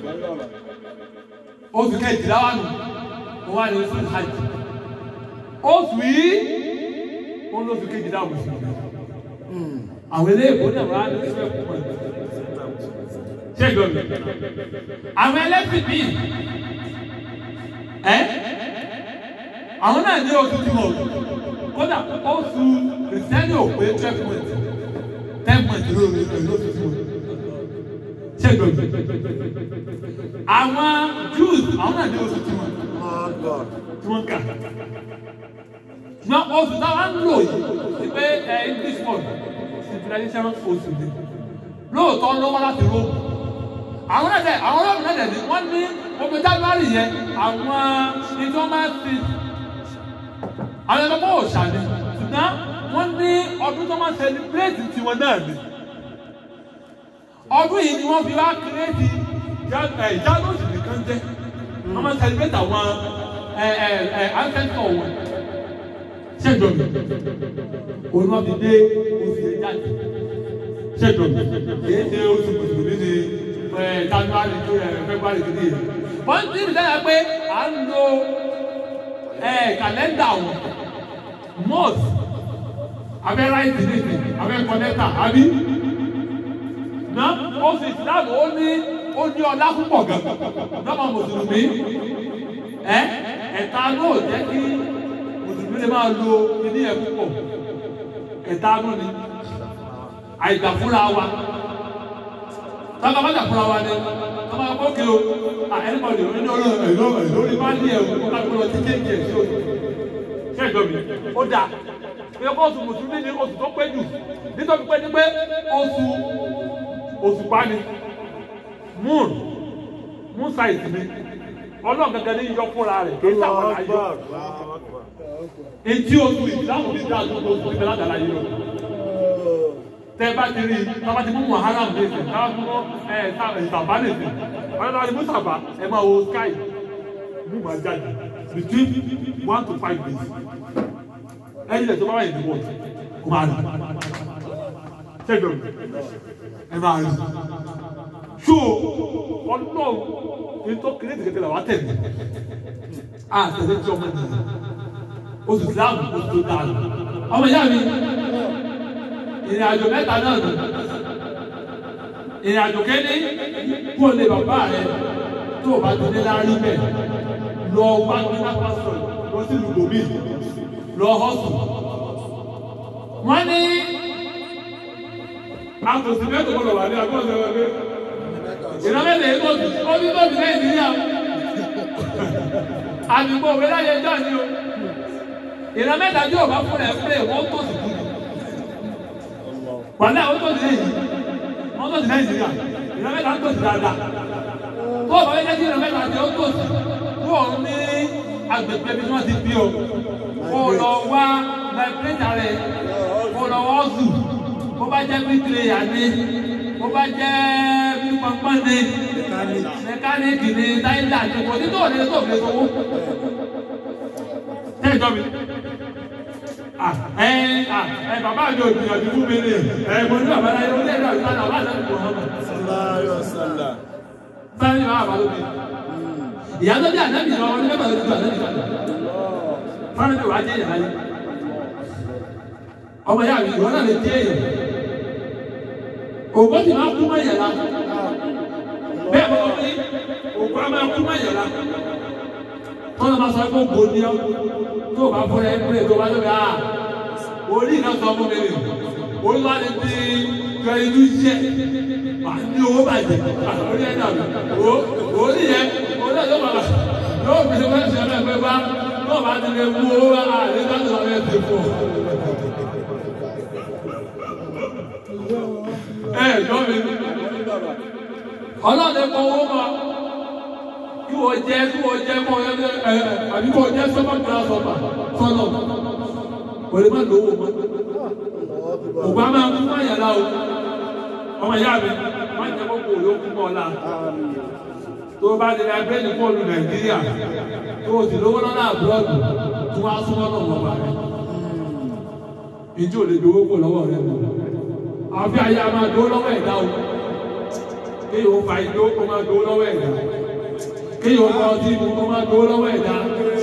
S1: oṣù kejìlá wà nù wọ́n wá ní sùlù hajj oṣù yìí wọn lóṣù kejì dá oṣù yìí àwọn eléyìí náà wà ní ìfẹ́ fún wọn ṣé ìgbọ́ mi àwọn ẹlẹ́sìn bíi ẹ àwọn náà ní oṣù tí wọn kódà oṣù kìrìsìtẹ́nì ò pé twelve months ten months ló ló ló oṣù tí wọn ṣé ìgbọ́ mi àwọn Jews àwọn náà ní oṣù tí wọn
S3: my God
S1: tí wọ́n kà na oṣù táwa ń lò yìí ti pé ẹ english word civilization oṣù ni lóòótọ́ ló wá láti Rome àwọn náà dẹ̀ àwọn Rome náà dẹ̀ ni wọ́n ní omi january yẹn àwọn ìjọ máa fi àwọn ẹgbẹ́ bọ́ òòṣà ni ṣùgbọ́n wọ́n ní ọdún tó máa celebrate tiwọn náà ni ọdún yìí ni wọ́n fi wá kírètì january nìkan jẹ́ wọ́n máa celebrate àwọn ẹ ẹ ẹ ancestor wọn ṣèjọ mi òun náà fi dé oṣù yẹn jáde ṣèjọ mi kìí ṣe oṣù mùsùlùmí ni ẹ january tó ẹ february tó yẹ wọ́n ti rí dára pé à ń lo ẹ kàlẹ́ndà wọn month abẹ́ ráìtì nìsín abẹ́ kọ́nẹ́tà àbí ná oṣù ìsìláàmù ó ní ó ní ọlá púpọ̀ gan lọ́mọ mùsùlùmí ẹ ẹ̀ta náà jẹ́ kí mùsùlùmí lè máa lo kíní ẹ̀ púpọ̀ ẹ̀ta náà ni àìgbà fúnra wa tábà bá jà fúnra wa ni tábà bá kókè o ẹnìbọdì ní ọlọ́run ẹ̀rọ ẹ̀rọ ní bá ní ẹ̀rọ kó kájú lọ títí ẹ̀jẹ̀ sí o ṣé ìjọ mi ó dáa pé oṣù mùsùlùmí ni oṣù tó pé jù nítorí pé ní pé oṣù oṣù pa ni moon moon size ni ọlọ́run gangan ní yọ fúnra rẹ̀ kì í sàwọn àyọ etí oṣù ìdáhùn ní dáa tó oṣù ìbẹ̀rẹ̀ àdàlà yìí o tẹ bá ti rí tọ́ba ti mú muharam ní ìsìn tọ́ba ti mú ẹ ìsàbá ní ìsìn wọ́n tọ́ba ti mú sàbá ẹ máa wo sky mú máa jáde between one to five days ẹyin lẹ tó bá wà yìí ní wọ́ọ̀tì kó máa rí ṣẹ́gun ẹ máa rí so ọlọ́run ní tó kéré ti kékeré wà á tẹ̀lé a tẹ̀lé tí ọmọ nìyẹn oṣù síláàmù oṣù tó dáa ọmọ ìyá mi ìrìn àjò mẹ́ta náà nù ìrìn àjò kéde kó lè bàbá rẹ tó o bá ti ní láàrin bẹ́ẹ̀ lọ wá ní lápásọ̀ lọ sí lùgbòmí lọ họ́sùn. wọ́n ní àtòsí mẹ́tò gbọ́dọ̀ wà ní agbóhùnsẹ̀ wọlé ìrànlẹ́lẹ̀ èkó ó ní tóbi nàìjíríà àdìgbò òwe láyé jọ́ ni o ìran mẹ́ta tí ò bá fún ẹ̀ fúnlẹ̀ wọ́n tó sì kú wàlẹ́ àwọn tó ti lẹ́yìn wọ́n tó ti nàìjíríà ìran mẹ́ta tó ti dáadáa tó o bá yẹ kí ìran mẹ́ta tí ó tó sí kó o ní agbègbè bí wọ́n ti bí o kó o lọ wá láìpẹ́tà rẹ̀ kó o lọ wọ́ zù kó bá jẹ́ bíríkìlẹ̀yà ni kó bá jẹ́ pípọ́npọ́n ni mẹkáníìkì ni táyílà ni kò ní tó o ní tó o fi sọ́wọ́ tẹ́lẹ̀ jọ mi ẹ ẹ bàbá mi ò gbìyànjú fún mi ni ẹ mo ní bàbá láyé ó lé ẹ̀rọ ìta náà wà lẹ́nu kò hàn mọ́. Báyọ̀ ni bàbá ló bí. Ìyá tó bí ànábì lọ ọdún mẹ́fà ló ti ju ànábì lọ. Fáwọn mi wà á jẹ́ ìyá láyé. Ọmọ ìyá mi ìwọ náà lè jẹ́ èèyàn. Ògbó ti máa kú mọ́ ìyàrá. Bẹ́ẹ̀ bọ́ wọ́n ní ògbó á máa kú mọ́ ìyàrá. Tọ́lá máa sọ pé ògbó ni ọ́ tó bá fún ẹ pé tó bá lóbi à orí iná sọ fún mi ni orí wa ni bí kẹ inú iṣẹ́ wà ní owó bàjẹ́ orí ẹ̀ dàbí o orí yẹn orí ẹ̀ yóò bàbà yóò fi ṣe fẹ́ ṣe ẹ̀ pé bá tó bá ti lè mú owó wá à ní láti lọ ẹ̀ ti fún ẹ jọ mi ọlọ́ọ̀dẹ kọ owó ma kí wọ́n jẹ́ kí wọ́n jẹ́ kọ́ ẹ ẹ àbí kọ́ jẹ́ sọ́mọ́ kíláà sọ́mà sọ́nà wọ́n lè má lówó mọ́. Ògbà máa ń fún àyàrá o. Ọmọ ìyá mi, wọ́n jẹ́ kókó yóò kú mọ́ ọ̀la. Tó o bá lè ra bẹ́ẹ̀ni bọ́ọ̀lù Nàìjíríà, tó o sì lówó lọ́nà àbúrọ̀dù, tó wá súnmọ́ náà wọ́n bá rẹ̀. Ìjì ò lè gbowó kò lọ́wọ́ rẹ̀ mọ́. Àfi àyà máa dó lọ́wọ́ ẹ̀dá o. Kí yóò fa ìdó kó máa dó lọ́wọ́ ẹ̀dá kéèyàn ọmọ ọtí mu kó máa gbowó lọ́wọ́ ẹ̀dá